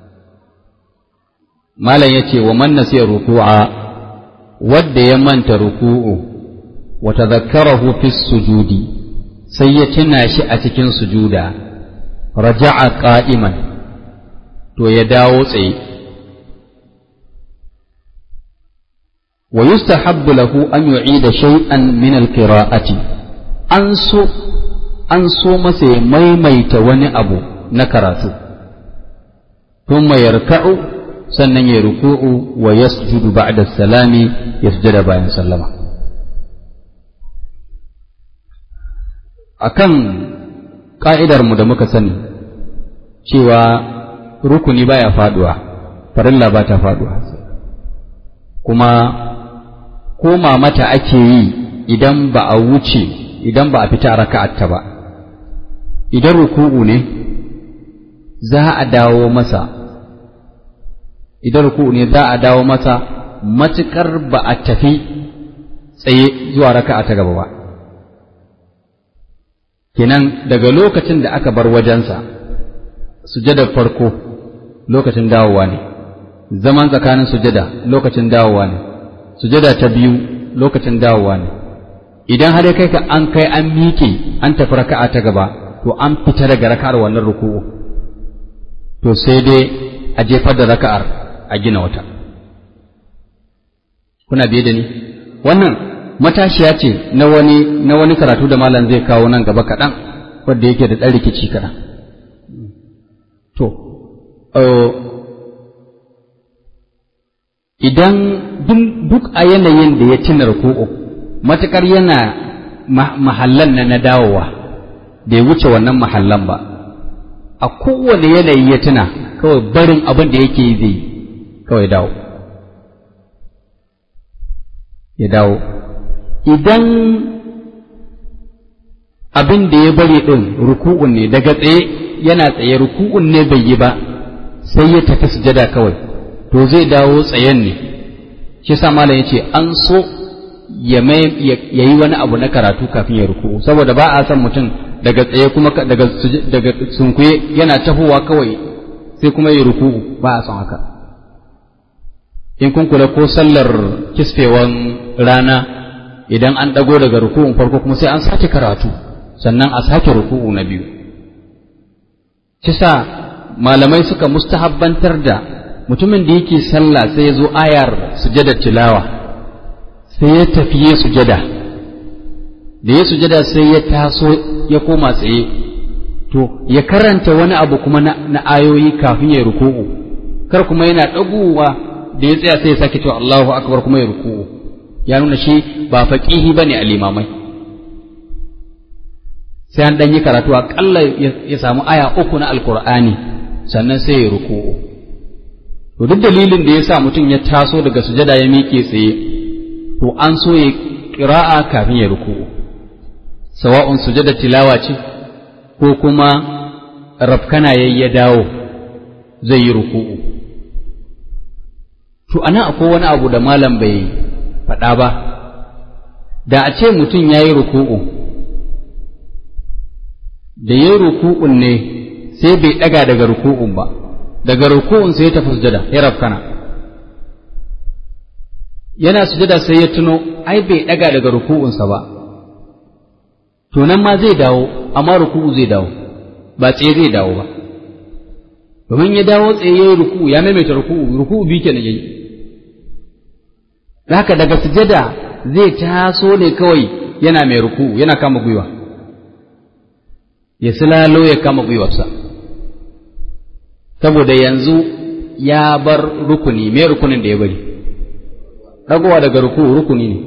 ما لا يتي ومن نسي الركوع ود يمن ركوع وتذكره في السجود سيتنا شأتك سجودا رجع قائما تو يداو تsaye ويستحب له أن يعيد شيئا من القراءة أنسو أنسو مسي ميميت وني أبو نكراتو ثم يركع سنن يركوع ويسجد بعد السلام يسجد بعد سلم akan ƙa'idar mu da muka sani cewa rukuni baya faduwa farilla ba ta faduwa kuma koma mata ake yi idan ba a wuce idan ba a fita raka'atta ba idan ruku'u ne za a dawo masa idan ruku'u ne za a dawo masa matukar ba a tafi tsaye zuwa raka'a ta gaba ba kenan daga lokacin da aka bar wajensa sujadar farko lokacin dawowa ne zaman tsakanin sujada lokacin dawowa ne sujada ta biyu lokacin dawowa ne idan har kai ka an kai an miƙe an tafi raka'a ta gaba to an fita daga raka'ar wannan ruku'u to sai dai a jefar da raka'ar a gina wata kuna biye da ni wannan matashiya ce na wani na wani karatu da malam zai kawo nan gaba kaɗan wanda yake da ɗan rikici kaɗan to idan duk a yanayin da ya cina ruku'u matukar yana mahallan na na dawowa bai wuce wannan mahallan ba a kowane yanayi ya tuna kawai barin abin da yake yi zai kawai dawo ya dawo idan abin da ya bari ɗin ruku'un ne daga tsaye yana tsaye ruku'un ne bai yi ba sai ya tafi sujada kawai to zai dawo tsayen ne shi sa malam ya ce an so ya yi wani abu na karatu kafin ya ruku'u saboda ba a san mutum daga tsaye kuma daga daga sunkuye yana tahowa kawai sai kuma ya ruku'u ba a san haka in kun kula ko sallar kisfewan rana idan an ɗago daga ruku'un farko kuma sai an sake karatu sannan a sake ruku'u na biyu kisa malamai suka mustahabbantar da mutumin da yake sallah sai ya zo ayar sujada tilawa sai ya tafi ya sujada da ya sujada sai ya taso ya koma tsaye to ya karanta wani abu kuma na, ayoyi kafin ya ruku'u kar kuma yana ɗagowa da ya tsaya sai ya sake cewa Allahu akbar kuma ya ruku'u ya nuna shi ba faqihi bane a limamai sai an dan yi karatu akalla ya samu aya uku na alqur'ani sannan sai ya ruku'u to duk dalilin da ya sa mutum ya taso daga sujada ya miƙe tsaye to an so ya ƙira'a kafin ya ruku'u sawa'un sujada tilawa ce ko kuma rafkana yayi ya dawo zai yi ruku'u to anan akwai wani abu da malam bai faɗa ba da a ce mutum ya yi ruku'u da ya yi ruku'un ne sai bai ɗaga daga ruku'un ba daga ruku'un sai ya tafi sujada ya rafkana yana sujada sai ya tuno ai bai ɗaga daga ruku'unsa ba to nan ma zai dawo amma ruku'u zai dawo ba tsaye zai dawo ba domin ya dawo tsaye ya yi ruku'u ya maimaita ruku'u ruku'u biyu kenan yayi haka daga sujada zai taso ne kawai yana mai ruku'u yana kama gwiwa ya silalo ya kama gwiwarsa saboda yanzu ya bar rukuni me rukunin da ya bari ɗagowa daga ruku'u rukuni ne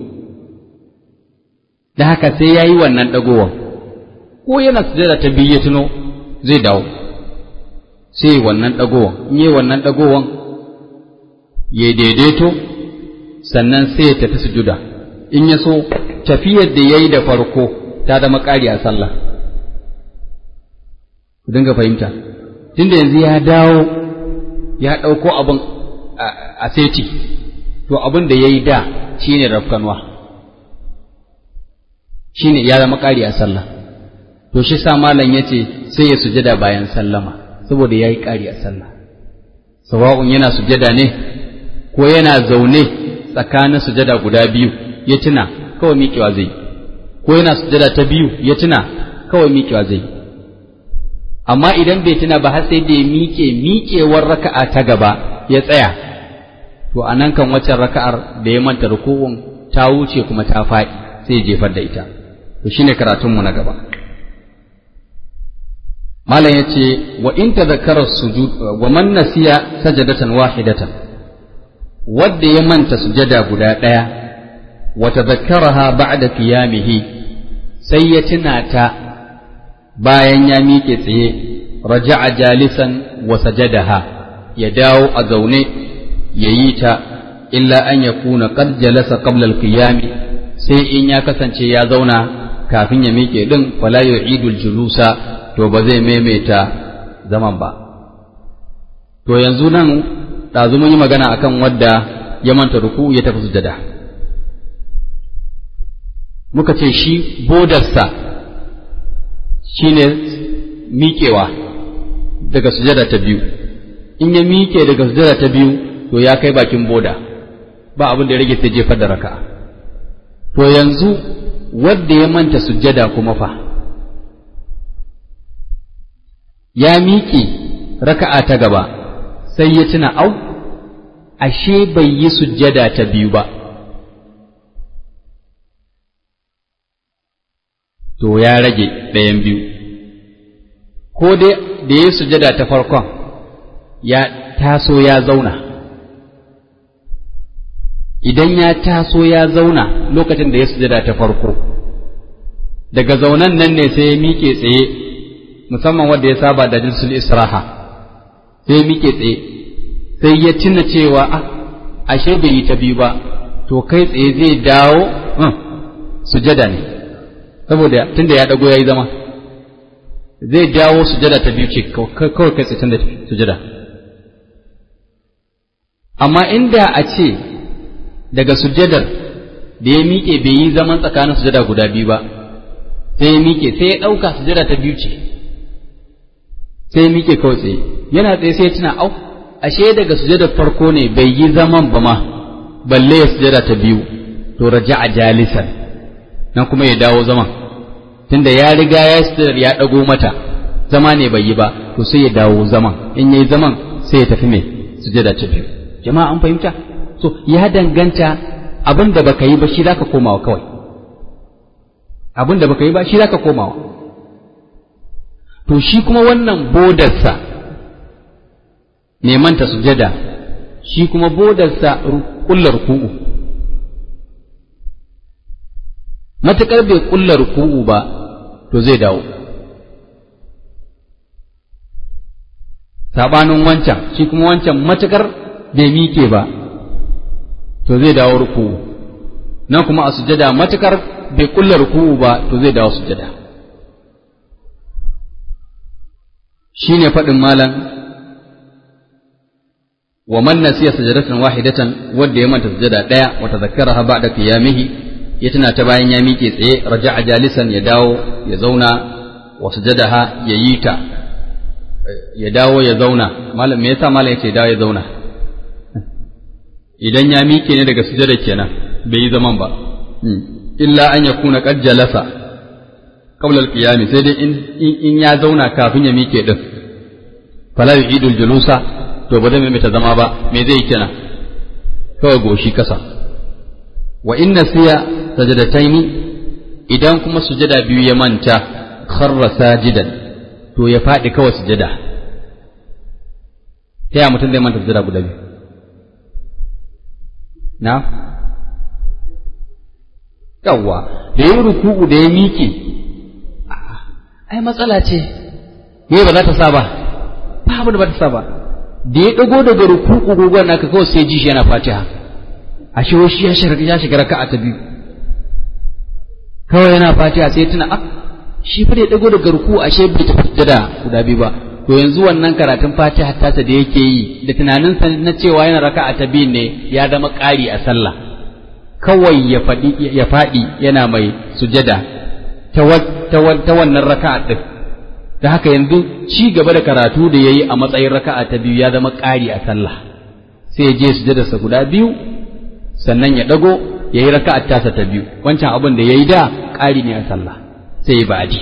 da haka sai ya yi wannan ɗagowan ko yana sujada ta biyu ya tuno zai dawo sai wannan ɗagowan in yi wannan ɗagowan ya daidaito sannan sai ya tafi sujuda in ya so tafiyar da ya yi da farko ta zama ƙari a sallah ku dinga fahimta tunda yanzu ya dawo ya ɗauko abin a seti to abin da ya yi da shi ne rafkanwa shi ne ya zama ƙari a sallah to shi sa malam ya ce sai ya sujada bayan sallama saboda ya yi ƙari a sallah sawa'un yana sujada ne ko yana zaune tsakanin sujada guda biyu ya tuna kawai miƙewa zai ko yana sujada ta biyu ya tuna kawai miƙewa zai amma idan bai tuna ba har sai da ya miƙe miƙewar raka'a ta gaba ya tsaya to a nan kan waccan raka'ar da ya manta ruku'un ta wuce kuma ta faɗi sai ya jefar da ita to shine karatunmu na gaba malam yace wa in tadhakkara sujud wa man nasiya sajadatan wahidatan wanda ya manta sujada guda ɗaya wa tadhakkaraha ba'da qiyamihi sai ya tuna ta bayan ya miƙe tsaye raja'a jalisan wa sajadaha ya dawo a zaune ya yi ta illa an ya kuna qad jalasa qabla al-qiyam sai in ya kasance ya zauna kafin ya miƙe din fala yu'idu al-julusa to ba zai maimaita zaman ba to yanzu nan ɗazu mun yi magana akan wadda ya manta ruku ya tafi sujada muka ce shi bodarsa shine miƙewa daga sujada ta biyu in ya miƙe daga sujada ta biyu to ya kai bakin boda ba abin da ya rage sai jefar da raka'a to yanzu wadda ya manta sujada kuma fa ya miƙe raka'a ta gaba sai ya tuna au ashe bai yi sujada ta biyu ba to ya rage ɗayan biyu ko dai da ya sujada ta farkon ya taso ya zauna idan ya taso ya zauna lokacin da ya sujada ta farko daga zaunan nan ne sai ya miƙe tsaye musamman wanda ya saba da jinsul israha sai ya miƙe tsaye sai ya tuna cewa a ashe bai yi ta biyu ba to kai tsaye zai dawo sujada ne saboda tunda ya dago ya yi zama zai dawo sujada ta biyu ce kawai kai tsaye tunda sujada amma inda a ce daga sujadar da ya miƙe bai yi zaman tsakanin sujada guda biyu ba sai ya miƙe sai ya ɗauka sujada ta biyu ce sai ya miƙe kawai tsaye yana tsaye sai ya tuna au ashe daga sujadar farko ne bai yi zaman ba ma balle ya sujada ta biyu to raja'a jalisan nan kuma ya dawo zaman tunda ya riga ya sujadar ya ɗago mata zama ne bai yi ba to sai ya dawo zaman in yayi zaman sai ya tafi mai sujada ta biyu jama'a an fahimta so ya danganta abin da baka yi ba shi zaka komawa kawai abin da baka yi ba shi zaka komawa to shi kuma wannan bodarsa mai manta sujada shi kuma bodarsa kullar ku'u matuƙar bai kullar ku'u ba to zai dawo sabanin wancan shi kuma wancan matuƙar bai mike ba to zai dawo ruku'u nan kuma a sujada matukar bai kulla ruku'u ba to zai dawo sujada shine faɗin malam wa man nasiya sajadatan wahidatan wanda ya manta sujada daya wa tazakkaraha ba'da qiyamihi ya tana ta bayan ya miƙe tsaye raja'a jalisan ya dawo ya zauna wa sujadaha ya yi ta ya dawo ya zauna malam me yasa malam yace dawo ya zauna idan ya miƙe ne daga sujada kenan bai yi zaman ba illa an yakuna qad jalasa qabla al-qiyam sai dai in in ya zauna kafin ya miƙe din fala yu'idu al-julusa to ba zai mai ta zama ba me zai kenan kawai goshi kasa wa inna siya sajadataini idan kuma sujada biyu ya manta kharra sajidan to ya faɗi kawai sujada ta ya mutum zai manta sujada guda biyu na yawwa da yi ruku'u da ya miƙe ai matsala ce me ba za ta sa ba ba abu da ba ta sa ba da ya ɗago daga ruku'u gogon naka kawai sai ji shi yana fatiha a shi shi ya shiga ya shiga raka'a ta biyu kawai yana fatiha sai tuna a shi fa da ya ɗago daga ruku'u ashe bai tafi da guda biyu ba to yanzu wannan karatun fatiha tasa da yake yi da tunaninsa na cewa yana raka'a ta biyu ne ya zama ƙari a sallah kawai ya faɗi ya faɗi yana mai sujada ta wannan raka'a ɗin da haka yanzu ci gaba da karatu da yayi a matsayin raka'a ta biyu ya zama ƙari a sallah sai ya je sujadarsa guda biyu sannan ya ɗago ya yi raka'a tasa ta biyu wancan abin da ya yi da ƙari ne a sallah sai ya ba'adi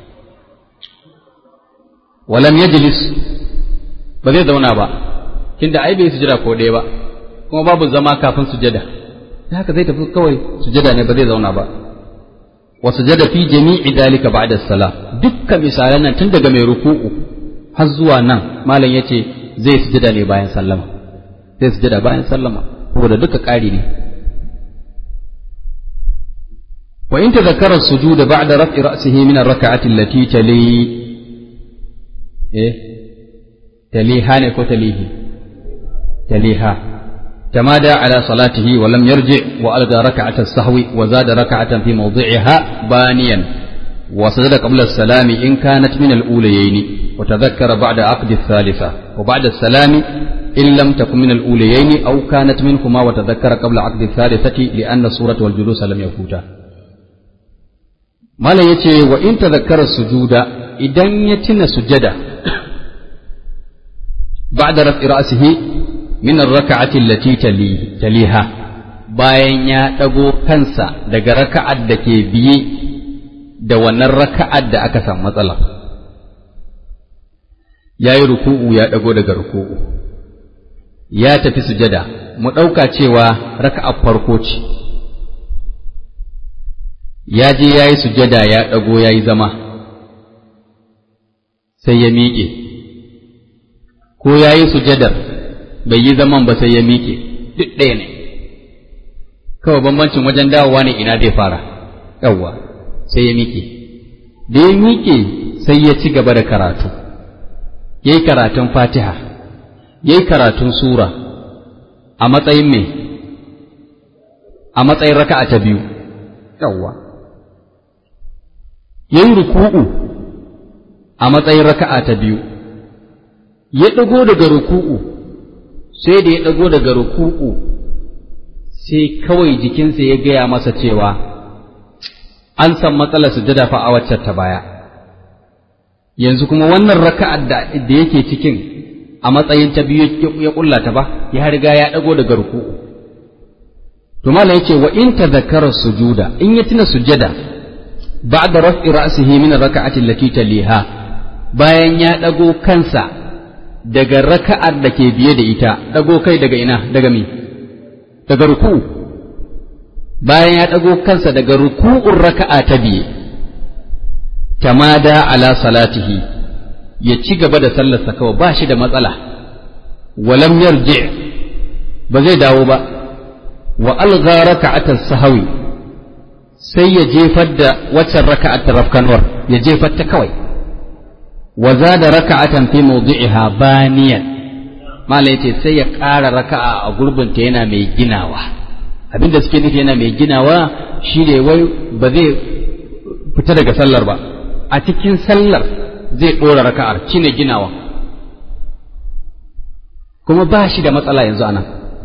walam yajlis ba zai zauna ba tunda ai bai sujada ko ɗaya ba kuma babu zama kafin sujada da haka zai tafi kawai sujada ne ba zai zauna ba wa sujada fi jami'i dalika ba'da salam dukkan misalan nan tun daga mai ruku'u har zuwa nan malam yace zai sujada ne bayan sallama zai sujada bayan sallama saboda duka ƙari ne wa in tadhakkara as-sujud ba'da raf'i ra'sihi min ar-rak'ati allati tali eh taliha ne ko talihi taliha تمادى على صلاته ولم يرجع وألقى ركعة السهو وزاد ركعة في موضعها بانيا وسجد قبل السلام إن كانت من الأوليين وتذكر بعد عقد الثالثة وبعد السلام إن لم تكن من الأوليين أو كانت منهما وتذكر قبل عقد الثالثة لأن الصورة والجلوس لم يفوتا ما لا يتي وإن تذكر السجود إذن يتن سجدا بعد رفع رأسه min raka'ati allati taliha bayan ya ɗago kansa daga raka'ar da ke biye da wannan raka'ar da aka samu matsala ya yi ruku'u ya ɗago daga ruku'u ya tafi sujada mu ɗauka cewa raka'ar farko ce ya je ya yi sujada ya ɗago ya yi zama sai ya miƙe ko ya yi sujadar bai yi zaman ba sai ya miƙe duk ɗaya ne kawai bambancin wajen dawowa ne ina zai fara yawwa sai ya miƙe da ya miƙe sai ya ci gaba da karatu ya yi karatun fatiha ya yi karatun sura a matsayin me a matsayin raka'a ta biyu yawwa ya yi ruku'u a matsayin raka'a ta biyu ya ɗago daga ruku'u sai da ya ɗago daga ruku'u sai kawai jikinsa ya gaya masa cewa an san matsalar sujada fa a waccan ta baya yanzu kuma wannan raka'ar da da yake cikin a matsayin ta biyu ya kulla ta ba ya riga ya ɗago daga ruku'u to malam yace wa in tadhakkara sujuda in ya tuna sujada ba'da raf'i ra'sihi min ar-raka'ati allati taliha bayan ya ɗago kansa daga raka'ar da ke biye da ita ɗago kai daga ina daga mi daga ruku'u bayan ya ɗago kansa daga ruku'un raka'a ta biye tamada ala salatihi ya ci gaba da sallarsa kawai ba shi da matsala walam yarji ba zai dawo ba wa alga raka'atar sahawi sai ya jefar da waccan raka'atar rafkanwar ya jefar ta kawai wa zada raka'atan fi mawdi'iha baniyan malai ce sai ya ƙara raka'a a gurbinta yana mai ginawa abinda suke nufi yana mai ginawa shine wai ba zai fita daga sallar ba a cikin sallar zai ɗora raka'ar shine ginawa kuma ba shi da matsala yanzu anan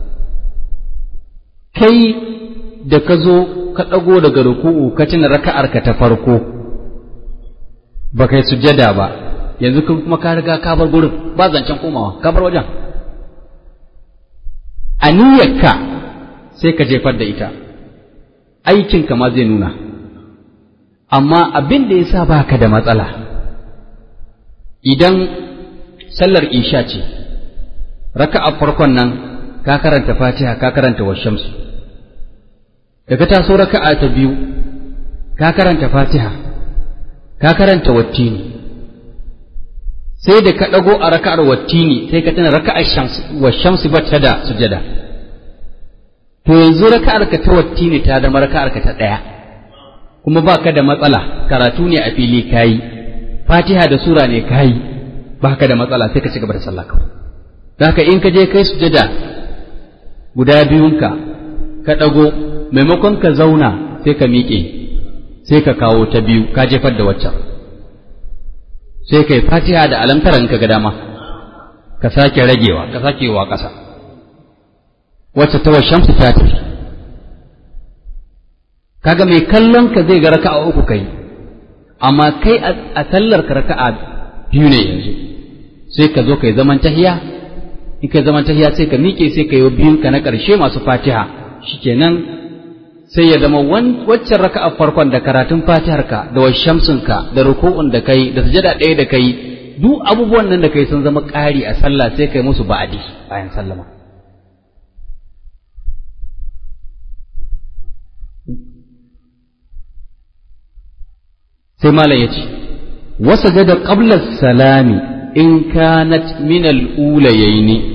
kai da ka zo ka ɗago daga ruku'u ka tuna raka'ar ka ta farko ba kai sujjada ba yanzu kuma ka riga ka bar gurin ba zancen komawa ka bar wajen a niyyarka sai ka jefar da ita aikinka ma zai nuna amma abin da ya sa ba ka da matsala idan sallar isha ce raka'a farkon nan ka karanta fatiha ka karanta washamsu da ka taso raka'a ta biyu ka karanta fatiha ka karanta wattini sai da ka ɗago a raka'ar wattini sai ka tana raka'ar washamsu ba ta da sujada to yanzu raka'ar ka ta wattini ta zama raka'ar ka ta ɗaya kuma ba ka da matsala karatu ne a fili kayi fatiha da sura ne kayi ba ka da matsala sai ka ci gaba da sallah kawai da haka in ka je kai sujada guda biyunka ka ɗago maimakon ka zauna sai ka miƙe sai ka kawo ta biyu ka jefar da waccan sai kai fatiha da alamtaran ka ga dama ka sake ragewa ka sake wa ƙasa wacce ta shamsu ta tafi kaga mai kallon ka zai ga raka'a uku kai amma kai a sallar ka raka'a biyu ne yanzu sai ka zo kai zaman tahiya in kai zaman tahiya sai ka miƙe sai ka yi biyun ka na ƙarshe masu fatiha shikenan sai ya zama waccan raka'a farkon da karatun fatihar ka da washamsun ka da ruku'un da kai da sujada ɗaya da kai duk abubuwan nan da kai sun zama ƙari a sallah sai kai musu ba'adi bayan sallama sai malam ya ce wasa jada qabla salami in kanat min al-ulayaini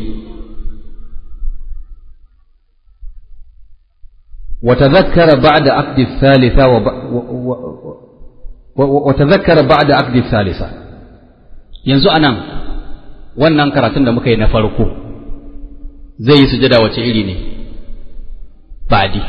وتذكر بعد عقد الثالثة وب... و... و... و... وتذكر بعد عقد الثالثة yanzu anan wannan karatun da muka yi na farko zai yi sujada wace iri ne badi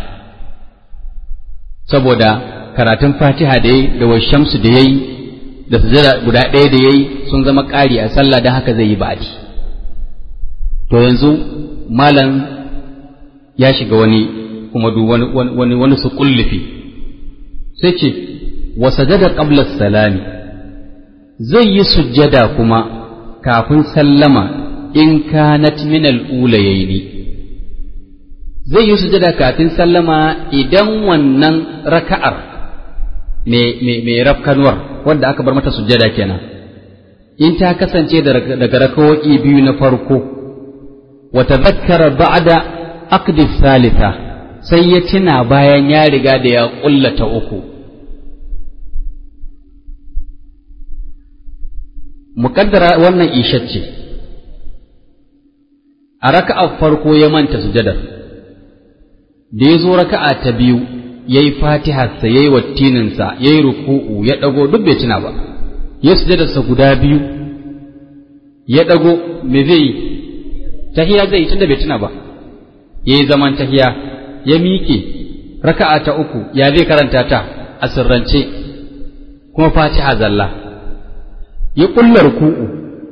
saboda karatun fatiha da yayi da washamsu da yayi da sujada guda ɗaya da yayi sun zama ƙari a sallah don haka zai yi ba'adi to yanzu malam ya shiga wani kuma duk wani wani wani su kullufi sai ce wa sajada qabla salami zai yi sujjada kuma kafin sallama in kanat min al-ulayaini zai yi sujjada kafin sallama idan wannan raka'ar mai rafkanuwar wanda aka bar mata sujjada kenan in ta kasance daga rakawoki biyu na farko wa tadhakkara ba'da aqdi thalitha sai ya tuna bayan ya riga da ya ƙullata uku muƙaddara wannan ishacce a raka'a farko ya manta sujadar da ya zo raka'a ta biyu ya yi fatiharsa ya yi wattininsa ya yi ruku'u ya ɗago duk bai tuna ba ya sujadarsa guda biyu ya ɗago me zai yi tahiya zai yi tunda bai tuna ba ya yi zaman tahiya ya miƙe raka'a ta uku ya zai karanta ta a sirrance kuma fatiha zalla ya ƙulla ruku'u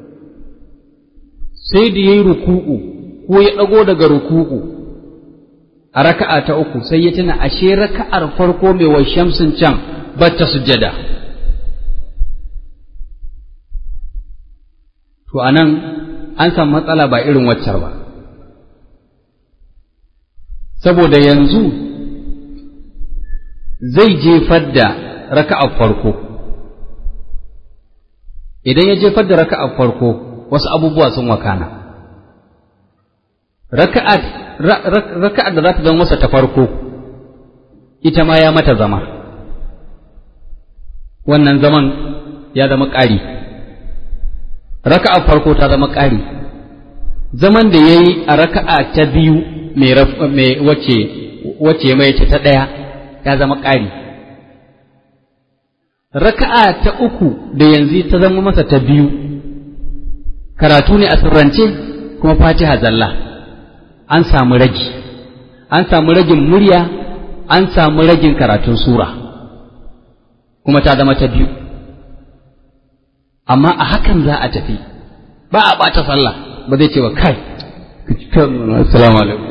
sai da ya yi ruku'u ko ya ɗago daga ruku'u a raka'a ta uku sai ya tuna ashe raka'ar farko mai wa shamsin can ba ta sujjada to anan an samu matsala ba irin waccar ba saboda yanzu zai jefar da raka'ar farko idan ya jefar da raka'ar farko wasu abubuwa sun wakana raka'ar raka'ar da za ta zama masa ta farko ita ma ya mata zama wannan zaman ya zama ƙari raka'ar farko ta zama ƙari zaman da ya yi a raka'a ta biyu mai wace wace mai ta ɗaya ya zama ƙari raka'a ta uku da yanzu ta zama masa ta biyu karatu ne a sirrance kuma fatiha zalla an samu ragi an samu ragin murya an samu ragin karatun sura kuma ta zama ta biyu amma a hakan za a tafi ba a ɓata sallah ba zai ce wa kai assalamu alaikum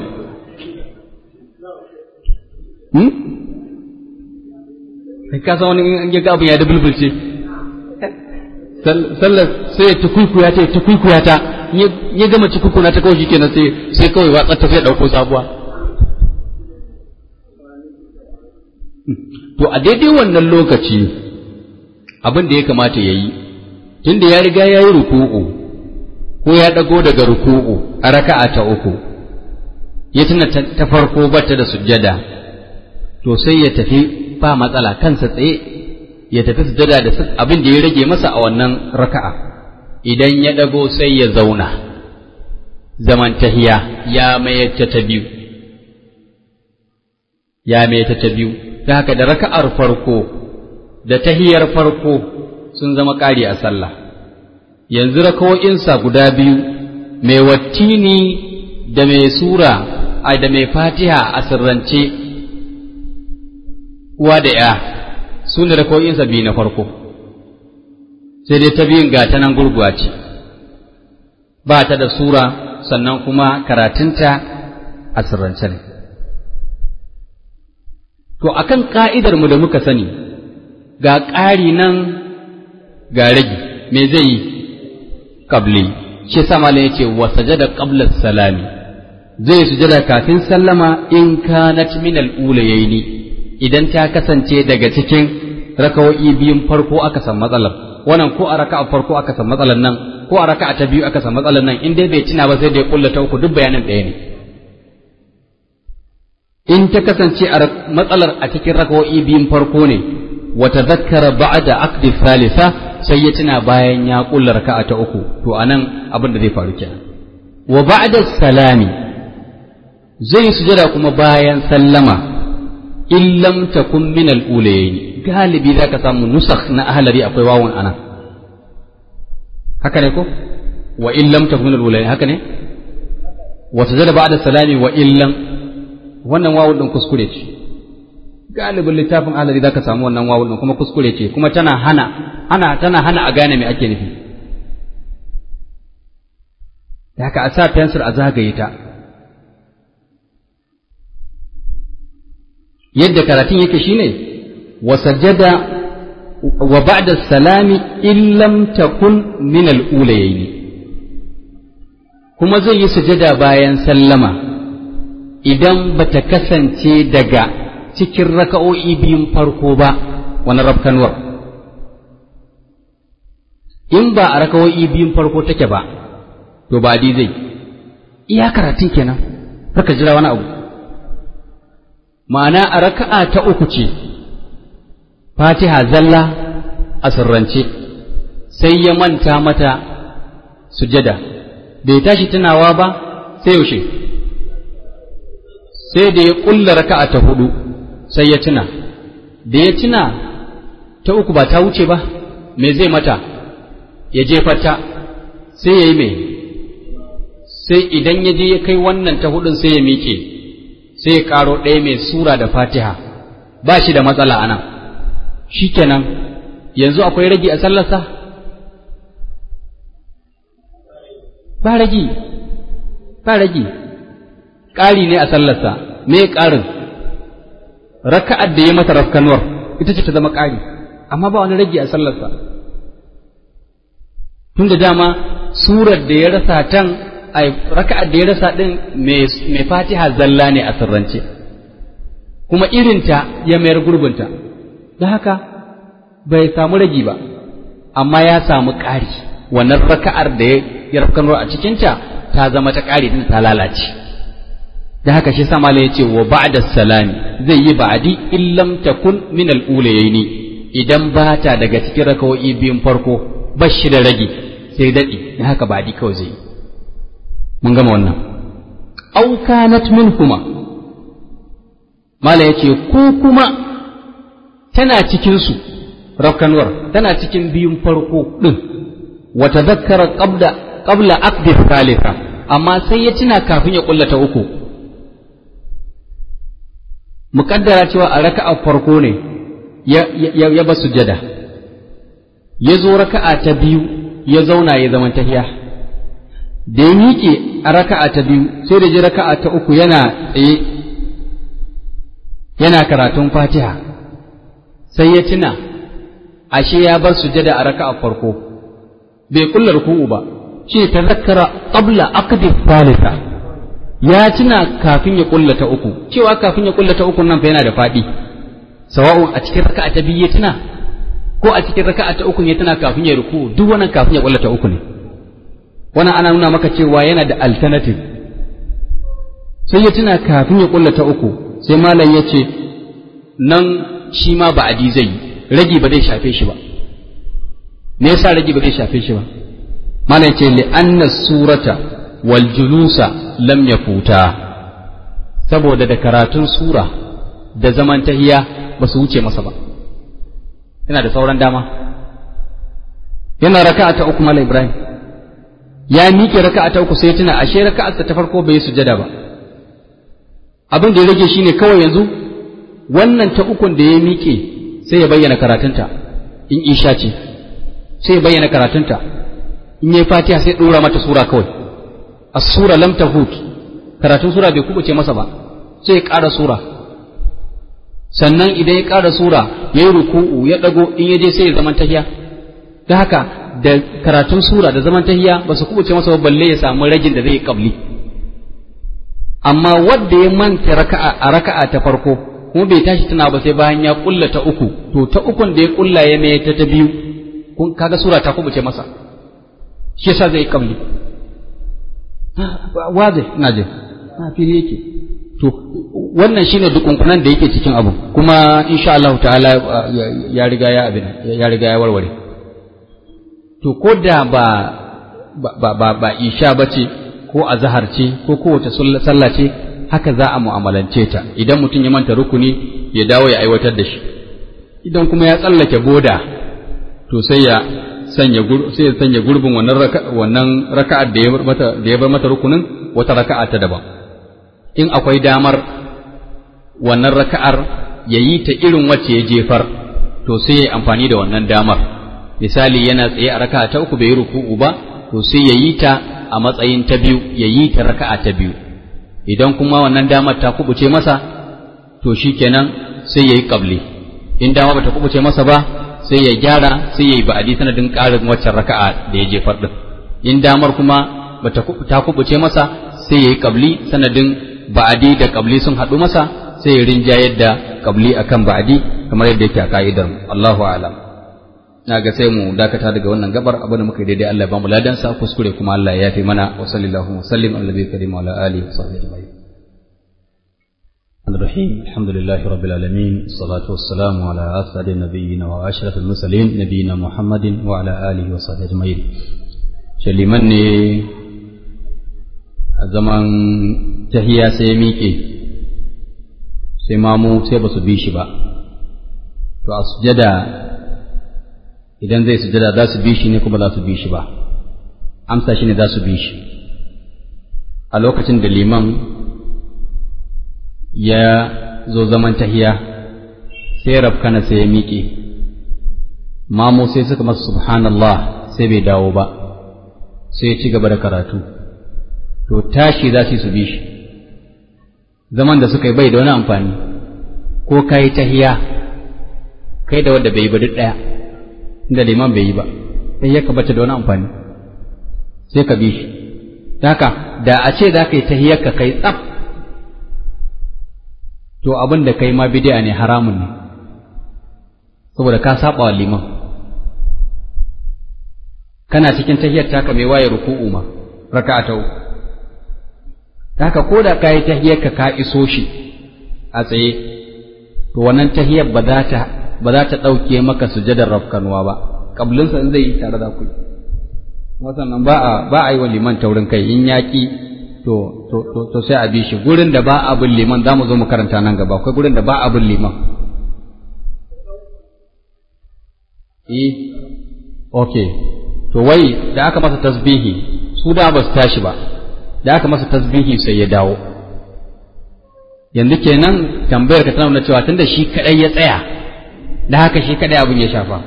hmm? ka san wani in ya ga abin ya da bulbulce sallar sai ya tukuikuya ta ya tukuikuya ta ya gama cikukuna ta kawai kenan sai sai kawai watsa ta sai dauko sabuwa to a daidai wannan lokaci abin da ya kamata ya yi tunda ya riga ya yi ruku'u ko ya ɗago daga ruku'u a raka'a ta uku ya tuna ta farko bata da sujjada to sai ya tafi ba matsala kansa tsaye ya tafi sujjada da abin da ya rage masa a wannan raka'a idan ya ɗago sai ya zauna zaman tahiya ya mayar ta biyu ya mayar ta biyu ta haka da raka'ar farko da tahiyar farko sun zama ƙari a sallah yanzu rakawo'insa guda biyu mai wattini da mai sura a da mai fatiha a sirrance uwa da ya su ne rakawo'insa biyu na farko sai dai ta biyun ga ta nan gurguwa ce ba ta da sura sannan kuma karatunta a sirrance ne to akan ka'idar mu da muka sani ga ƙari nan ga ragi me zai yi qabli shi sa malam yace wa sajada qabla salami zai sujada kafin sallama in kanat min al-ulayaini idan ta kasance daga cikin rakawo'i biyun farko aka san matsalar wannan ko a raka'a farko aka san matsalar nan ko a raka'a ta biyu aka san matsalar nan in dai bai tuna ba sai da ya kullata uku duk bayanin ɗaya ne in ta kasance a matsalar a cikin rakawo'i biyun farko ne wa tadhakkara ba'da aqdi thalitha sai ya tuna bayan ya kulla raka'a ta uku to anan abin da zai faru kenan wa ba'da salami zai sujada kuma bayan sallama in lam takun min al-ulayayn galibi zaka samu nusakh na ahlari akwai wawun ana haka ne ko wa in lam takun min al-ulayayn haka ne wa sujada ba'da salami wa in lam wannan wawun din kuskure ce galibin littafin ahlari zaka samu wannan wawun din kuma kuskure ce kuma tana hana ana tana hana a gane me ake nufi da haka a sa fensir a zagaye ta yadda karatun yake shine wa sajada wa ba'da salami in lam takun min al-ulayayn kuma zai yi sujada bayan sallama idan bata kasance daga cikin raka'o'i biyun farko ba wani rafkanuwar in ba a raka'o'i biyun farko take ba to ba di zai iya karatun kenan ka jira wani abu ma'ana a raka'a ta uku ce fatiha zalla a sirrance sai ya manta mata sujada bai tashi tunawa ba sai yaushe sai da ya kulla raka'a ta hudu sai ya tuna da ya tuna ta uku ba ta wuce ba me zai mata ya jefa ta sai ya yi mai sai idan ya je ya kai wannan ta hudun sai ya miƙe sai ya ƙaro ɗaya mai sura da fatiha ba shi da matsala a nan shi kenan yanzu akwai ragi a sallarsa ba ragi ba ragi ƙari ne a sallarsa me ƙarin raka'ar da ya mata rafkanuwar ita ce ta zama ƙari amma ba wani ragi a sallarsa tun da dama surar da ya rasa tan a raka'ar da ya rasa ɗin mai fatiha zalla ne a sirrance kuma irinta ya mayar gurbinta da haka bai samu ragi ba amma ya samu ƙari wannan raka'ar da ya rafkanuwar a cikinta ta zama ta ƙari din ta lalace da haka shi sama ya ce wa ba'da salami zai yi ba'adi illam takun min al-ulayaini idan ba ta daga cikin rakawoyi biyun farko ba shi da ragi sai daɗi da haka ba'adi kawai zai yi mun gama wannan au kanat minhuma mala yace ko kuma tana cikin su rafkanwar tana cikin biyun farko din wa tadhakkara qabla qabla aqdi thalitha amma sai ya tuna kafin ya kullata uku muƙaddara cewa a raka'a farko ne ya ba sujada ya zo raka'a ta biyu ya zauna ya zaman tahiya da ya miƙe a raka'a ta biyu sai da ji raka'a ta uku yana tsaye yana karatun fatiha sai ya tuna ashe ya bar sujada a raka'a farko bai kulla ruku'u ba shi ta zakara qabla aqdi thalitha ya tuna kafin ya kulla ta uku cewa kafin ya kulla ta uku nan fa yana da faɗi sawa'un a cikin raka'a ta biyu ya tuna ko a cikin raka'a ta uku ya tuna kafin ya ruku duk wannan kafin ya kulla ta uku ne wannan ana nuna maka cewa yana da alternative sai ya tuna kafin ya kulla ta uku sai malam ya ce nan shi ma ba adi zai ragi ba zai shafe shi ba me yasa ragi ba zai shafe shi ba malam ce li anna surata wal julusa lam yafuta saboda da karatun sura da zaman tahiya ba su wuce masa ba yana da sauran dama yana raka'a ta uku malam ibrahim ya miƙe raka'a ta uku sai tuna ashe raka'arsa ta farko bai sujada ba abin da ya rage shine kawai yanzu wannan ta ukun da ya miƙe sai ya bayyana karatunta in isha ce sai ya bayyana karatunta in yi fatiha sai ɗora mata sura kawai as-sura lam tahut karatun sura bai kubuce masa ba sai ya ƙara sura sannan idan ya ƙara sura ya yi ruku'u ya ɗago in ya je sai ya zaman tahiya da haka da karatun sura da zaman tahiya ba su kubuce masa ba balle ya samu ragin da zai yi kabli amma wanda ya manta raka'a a raka'a ta farko kuma bai tashi tana ba sai bayan ya kulla ta uku to ta ukun da ya kulla ya mai ta ta biyu kun kaga sura ta kubuce masa shi yasa zai kabli wazi ina je na fili yake to wannan shine dukunkunan da yake cikin abu kuma insha Allah ta'ala ya riga ya abin ya riga ya warware to ko da ba ba ba ba isha bace ko azhar ce ko kowace sallah ce haka za a mu'amalance ta idan mutum ya manta rukuni ya dawo ya aiwatar da shi idan kuma ya tsallake boda to sai ya sanya sai ya sanya gurbin wannan raka wannan raka'ar da ya bar mata da ya bar mata rukunin wata raka'a ta daban in akwai damar wannan raka'ar ya yi ta irin wacce ya jefar to sai ya amfani da wannan damar misali yana tsaye a raka'a ta uku bai yi ruku'u ba to sai ya yi ta a matsayin ta biyu ya yi ta raka'a ta biyu idan kuma wannan damar ta kubuce masa to shikenan sai ya yi qabli in dama bata kubuce masa ba sai ya gyara sai ya yi ba'adi sanadin ƙarin waccan raka'a da ya jefar din in damar kuma bata ta kubuce masa sai ya yi qabli sanadin ba'adi da qabli sun haɗu masa sai ya rinjayar da qabli akan ba'adi kamar yadda yake a ka'idar Allahu a'lam na ga sai mu dakata daga wannan gabar abin da muka yi daidai Allah ya bamu ladan sa kuskure kuma Allah ya yafe mana wa sallallahu wa sallim ala nabiyyi karim wa ala alihi wa sahbihi ajma'in الرحيم الحمد لله رب العالمين الصلاة والسلام على أسعد النبيين وأشرف المرسلين نبينا محمد وعلى آله وصحبه أجمعين شلمن zaman tahiya sai ya miƙe sai mamu sai ba su bi shi ba to a sujada idan zai sujada za su bi shi ne kuma za su bi shi ba amsa shi ne za su bi shi a lokacin da liman ya zo zaman tahiya sai rafkana sai ya miƙe mamu sai suka masa subhanallah sai bai dawo ba sai ya ci gaba da karatu to tashi za su su bi shi zaman da suka yi bai da wani amfani ko ka yi tahiya kai da wadda bai yi ba duk ɗaya inda liman bai yi ba sai ya kabata da wani amfani sai ka bi shi haka da a ce za ka yi tahiyar ka kai tsaf to abin da kai ma bidi'a ne haramun ne saboda ka saba wa liman kana cikin tahiyar taka mai waye ruku'u ma raka'a ta uku haka ko da ka yi tahiyar ka ka iso shi a tsaye to wannan tahiyar ba za ta ba za ta ɗauke maka sujadar rafkanuwa ba kablinsa in zai yi tare da ku wasannan ba a ba a yi wa liman taurin kai in yaƙi to to to to sai a bi shi gurin da ba a bin liman za mu zo mu karanta nan gaba akwai gurin da ba a bin liman eh okay to wai da aka masa tasbihi su da ba su tashi ba da aka masa tasbihi sai ya dawo yanzu kenan tambayar ka tana nuna cewa tunda shi kadai ya tsaya da haka shi kadai abin ya shafa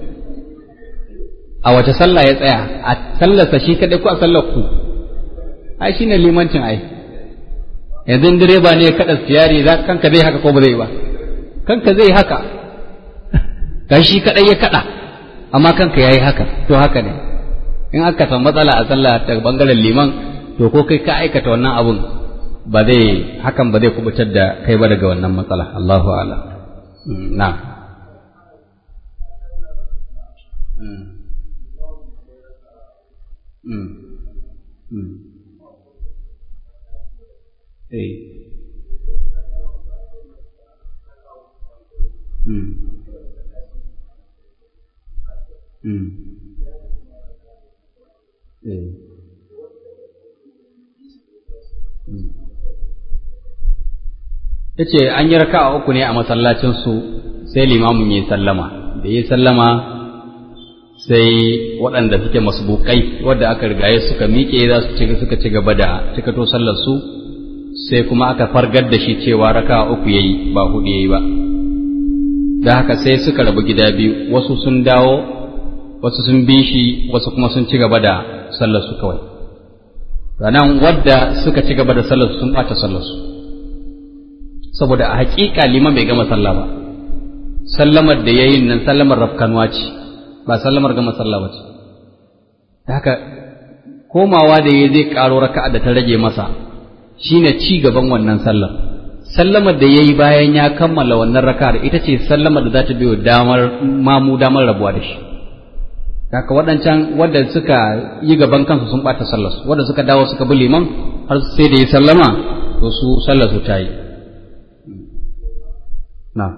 a wace sallah ya tsaya a sallarsa shi kadai ko a sallar ku ai shine limancin ai yanzu direba ne ya kada siyari za kanka zai haka ko ba zai ba kanka zai haka kai shi kadai ya kada amma kanka yayi haka to haka ne in aka san matsala a sallah ta bangaren liman to ko kai ka aikata wannan abun ba zai hakan ba zai kubutar da kai ba daga wannan matsala Allahu a'lam na ta ce an yi raka uku ne a masallacinsu sai limamin ya yi sallama da ya yi sallama sai waɗanda suke masbukai wadda aka rigaye suka miƙe za su suka ci gaba da cikato sallar su sai kuma aka fargar da shi cewa raka uku yayi ba hudu yayi ba da haka sai suka rabu gida biyu wasu sun dawo wasu sun bi shi wasu kuma sun ci gaba da sallar su kawai ranan wadda suka ci gaba da sallar su sun ɓata sallar su saboda a haƙiƙa liman bai gama sallah ba sallamar da yayin nan sallamar rafkanwa ce ba sallamar gama sallah ba ce haka komawa da ya zai ƙaro raka'a da ta rage masa shine ci gaban wannan sallar sallamar da yayi bayan ya kammala wannan raka'ar ita ce sallamar da za ta biyo damar mamu damar rabuwa da shi haka waɗancan wadda suka yi gaban kansu sun ɓata sallar su wadda suka dawo suka bi liman har sai da ya sallama to su sallar su ta yi na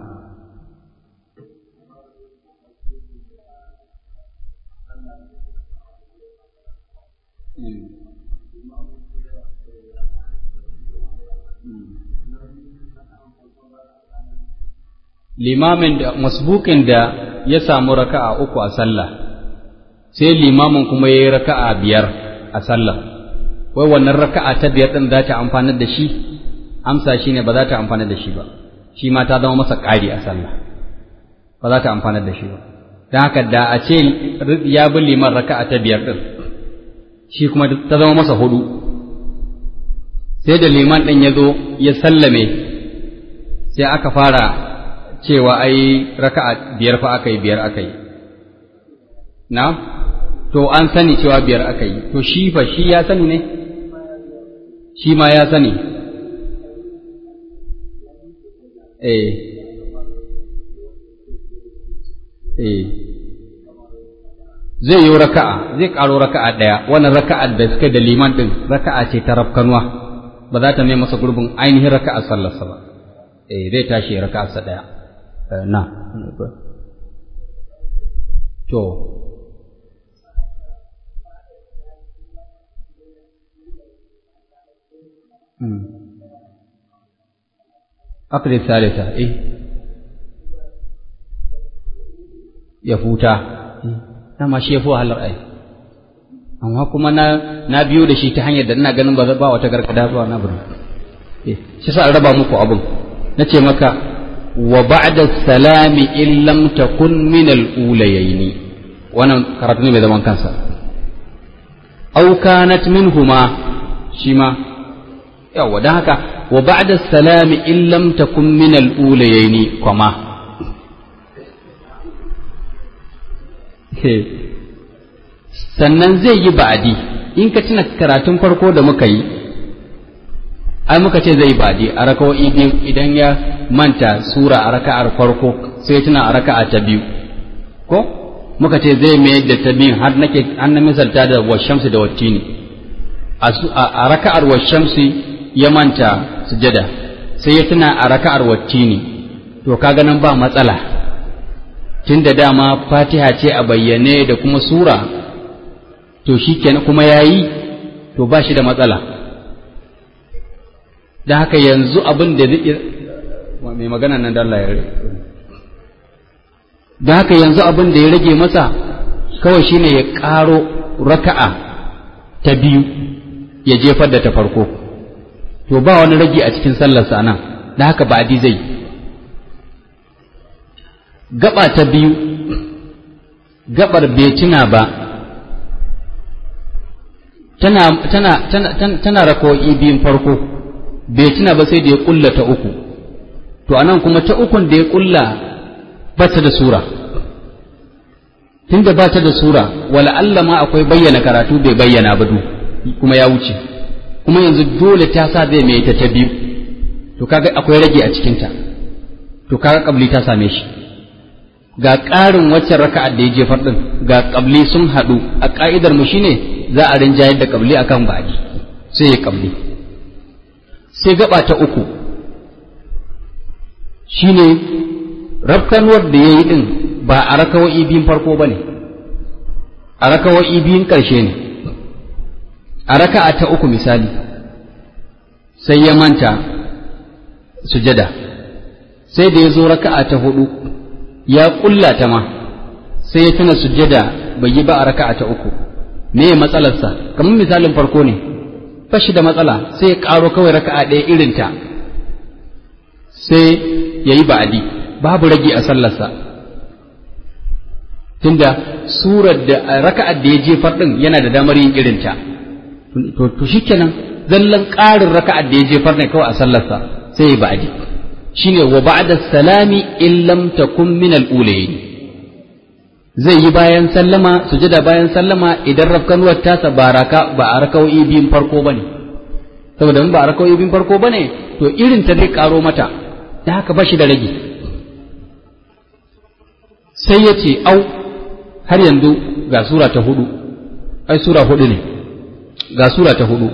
limamin da masbukin da ya samu raka'a uku a sallah sai limamin kuma ya yi raka'a biyar a sallah wai wannan raka'a ta biyar ɗin za ta amfanar da shi amsa shi ne ba za ta amfanar da shi ba shi ma ta zama masa ƙari a sallah ba za ta amfanar da shi ba don haka da a ce ya bi liman raka'a ta biyar ɗin shi kuma ta zama masa hudu sai da liman ɗin ya zo ya sallame sai aka fara cewa ai raka'a biyar fa aka yi biyar aka yi na to an sani cewa biyar aka yi to shi fa shi ya sani ne shi ma ya sani eh eh zai yi raka'a zai ƙaro raka'a ɗaya wannan raka'a da suka da liman ɗin raka'a ce ta rafkanuwa ba za ta mai masa gurbin ainihin raka'a sallarsa ba eh zai tashi raka'arsa ɗaya na to aqdi thalitha eh ya futa dama shi ya fi wahalar ai amma kuma na na biyo da shi ta hanyar da ina ganin ba ba wata gargada ba na bari eh shi sa raba muku abun nace maka wa ba'da salami in lam takun min al-ulayaini wannan karatu ne mai zaman kansa aw kanat minhuma shi ma yawa dan haka wa ba'da salami in lam takun min al-ulayaini kuma sannan zai yi ba'adi in ka tuna karatun farko da muka yi ai muka ce zai yi ba'adi a raka'o'i biyu idan ya manta sura a raka'ar farko sai tuna a raka'a ta biyu ko muka ce zai mayar da ta biyun har nake an na misalta da washamsi da wattini a raka'ar washamsi ya manta sujada sai ya tuna a raka'ar wattini to kaga nan ba matsala tun da dama fatiha ce a bayyane da kuma sura to shi kenan kuma ya yi to ba shi da matsala da haka yanzu abin da zai mai magana nan da Allah ya rage da haka yanzu abin da ya rage masa kawai shine ya ƙaro raka'a ta biyu ya jefar da ta farko to ba wani rage a cikin sallarsa nan da haka ba zai yi gaba ta biyu gabar bai tuna ba tana tana tana tana rako'i biyun farko bai tuna ba sai da ya kulla ta uku to anan kuma ta ukun da ya kulla ba ta da sura tunda ba ta da sura wala Allah ma akwai bayyana karatu bai bayyana ba du kuma ya wuce kuma yanzu dole ta sa zai mai ta ta biyu to kaga akwai rage a cikinta to kaga kabli ta same shi ga ƙarin waccan raka'ar da ya jefar ɗin ga ƙabli sun haɗu a ƙa'idar mu shine za a rinjayar da ƙabli akan baɗi sai ya ƙabli sai gaba ta uku shine rafkanuwar da ya yi ɗin ba a rakawa'i biyun farko ba ne a rakawa'i biyun ƙarshe ne a raka'a ta uku misali sai ya manta sujada sai da ya zo raka'a ta hudu ya kulla ta ma sai ya tuna sujjada bai yi ba a raka'a ta uku me ya matsalarsa kamar misalin farko ne fashi da matsala sai ya karo kawai raka'a ɗaya irinta sai ya yi ba'adi babu rage a sallarsa tunda surar da raka'ar da ya jefar ɗin yana da damar yin irinta to to shikenan zallan ƙarin raka'ar da ya jefar ne kawai a sallarsa sai ya yi ba'adi shine wa ba'da salami in lam takun min al-ulayn zai yi bayan sallama sujada bayan sallama idan rafkanuwar tasa ba raka ba a raka'o'i biyun farko bane saboda in ba a raka'o'i biyun farko bane to irin ta zai karo mata da haka ba shi da rage sai ya ce au har yanzu ga sura ta hudu ai sura hudu ne ga sura ta hudu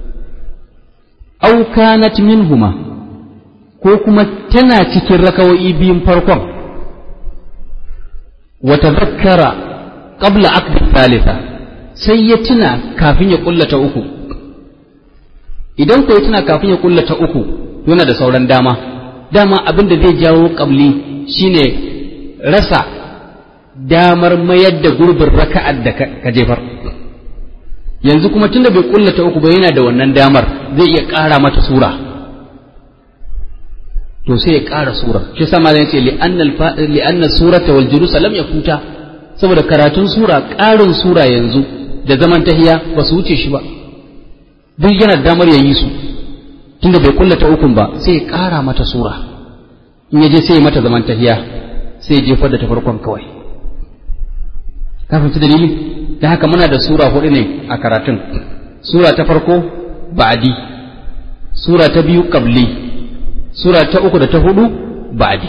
au kanat minhuma ko kuma tana cikin rakawo'i biyun farkon wata zakkara qabla aqdi thalitha sai ya tuna kafin ya kullata uku idan ko ya tuna kafin ya kullata uku yana da sauran dama dama abin da zai jawo qabli shine rasa damar mayar da gurbin raka'ar da ka jefar yanzu kuma tunda bai kullata uku ba yana da wannan damar zai iya ƙara mata sura to sai ya ƙara sura shi sama zai ce li'anna surata wal julusa lam yakuta saboda karatun sura ƙarin sura yanzu da zaman tahiya ba su wuce shi ba duk yana damar ya yi su tunda bai kullata ukun ba sai ya ƙara mata sura in ya je sai ya mata zaman tahiya sai ya jefar da ta farkon kawai kafin su dalili da haka muna da sura hudu ne a karatun sura ta farko ba'adi sura ta biyu qabli sura ta uku da ta hudu ba'adi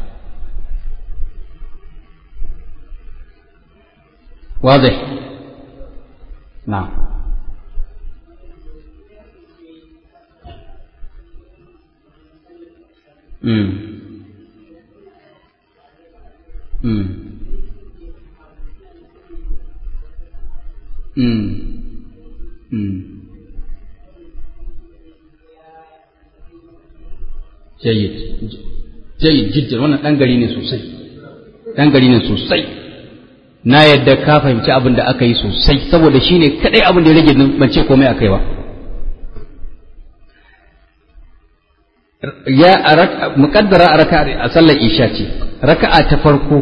واضح نعم امم امم امم امم jayyid jayyid jiddan wannan dan gari ne sosai dan gari ne sosai na yadda ka fahimci abin da aka yi sosai saboda shine kadai abin da ya rage ban ce komai akai ba ya muqaddara a raka'a a sallar isha ce raka'a ta farko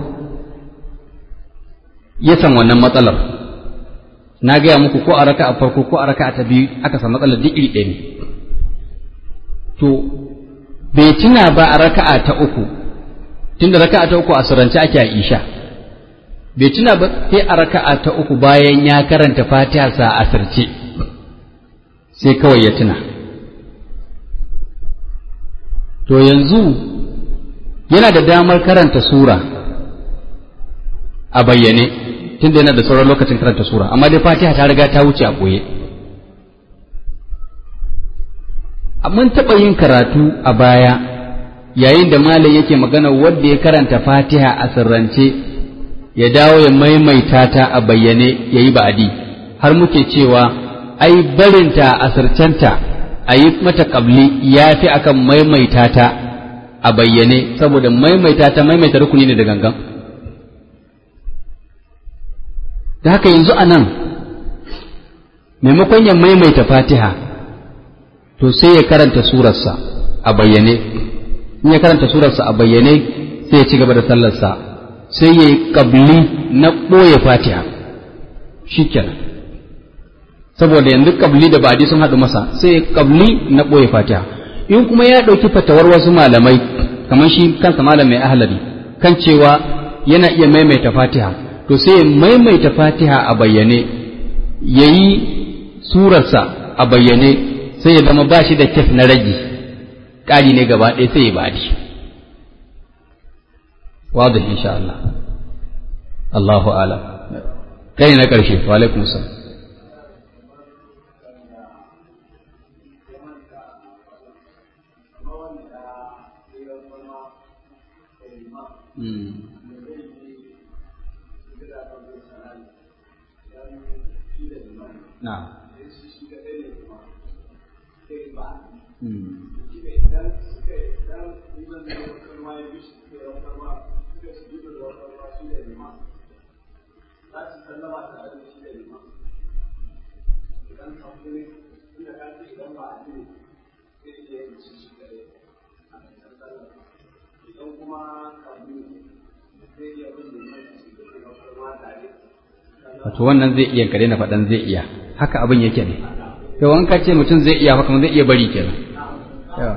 ya san wannan matsalar na gaya muku ko a raka'a farko ko a raka'a ta biyu aka san matsalar duk iri ɗaya ne to bai tuna ba a raka'a ta uku tunda raka'a ta uku a surance ake a isha bai tuna ba sai a raka'a ta uku bayan ya karanta fatiha sa a asirce sai kawai ya tuna to yanzu yana da damar karanta sura a bayyane tunda yana da sauran lokacin karanta sura amma dai fatiha ta riga ta wuce a ɓoye mun taɓa yin karatu a baya yayin da malam yake magana wanda ya karanta fatiha a sirrance ya dawo ya maimaita ta a bayyane ya yi ba'adi har muke cewa ai barinta a sircenta a yi mata ƙabli ya fi akan maimaita ta a bayyane saboda maimaita ta maimaita rukuni ne da gangan da haka yanzu a nan maimakon ya maimaita fatiha to sai ya karanta surarsa a bayyane in ya karanta surarsa a bayyane sai ya ci gaba da sallarsa sai ya yi ƙabli na ɓoye fatiha shi kenan saboda yanzu ƙabli da ba'adi sun haɗu masa sai ya ƙabli na ɓoye fatiha in kuma ya ɗauki fatawar wasu malamai kamar shi kansa malam mai ahlari kan cewa yana iya maimaita fatiha to sai ya maimaita fatiha a bayyane ya yi surarsa a bayyane sai ya zama ba shi da kyaf na ragi ƙari ne gaba ɗaya sai ya badi wadda insha Allah Allahu ala kai na ƙarshe wa alaikum salam Na'am. wato wannan zai iya kare na faɗan zai iya haka abin yake ne to wanka ce mutum zai iya haka zai iya bari kenan yawa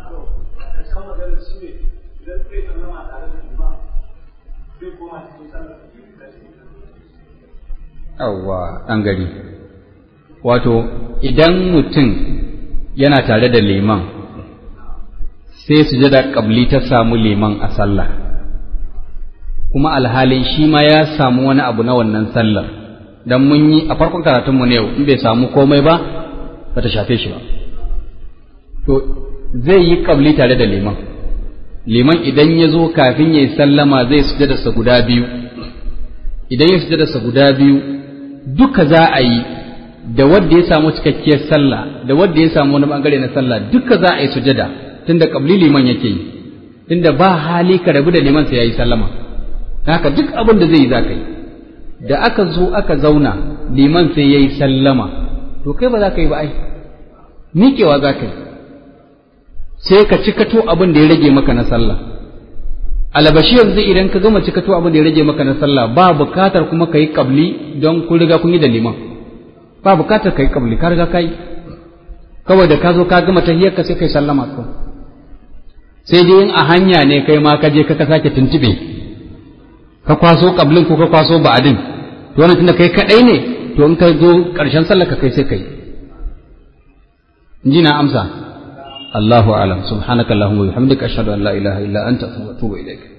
yawwa ɗan gari wato idan mutum yana tare da liman sai sujada ƙabli ta samu liman a sallah kuma alhalin shi ma ya samu wani abu na wannan sallar dan mun yi a farkon karatunmu ne yau in bai samu komai ba ba ta shafe shi ba to zai yi kabli tare da liman liman idan ya zo kafin ya yi sallama zai sujadarsa guda biyu idan ya sujadarsa guda biyu duka za a yi da wanda ya samu cikakkiyar sallah da wanda ya samu wani bangare na sallah duka za a yi sujada tunda kabli liman yake yi tunda ba hali ka rabu da liman sai ya yi sallama haka duk abin da zai yi za ka yi da aka zo aka zauna liman sai ya yi sallama to kai ba za ka yi ba ai miƙewa za ka yi sai ka cikato abin da ya rage maka na sallah alabashi yanzu idan ka gama cikato abin da ya rage maka na sallah ba bukatar kuma ka yi kabli don kun riga kun yi da liman ba bukatar ka yi kabli ka riga ka yi kawai da ka zo ka gama tahiyar ka sai kai sallama ko sai dai in a hanya ne kai ma ka je ka sake tuntube ka kwaso kablin ko ka kwaso ba'adin to wannan tunda kai kadai ne to in ka zo karshen sallar ka kai sai kai inji na amsa Allahu a'lam subhanakallahumma wa bihamdika ashhadu an la ilaha illa anta astaghfiruka wa atubu ilaik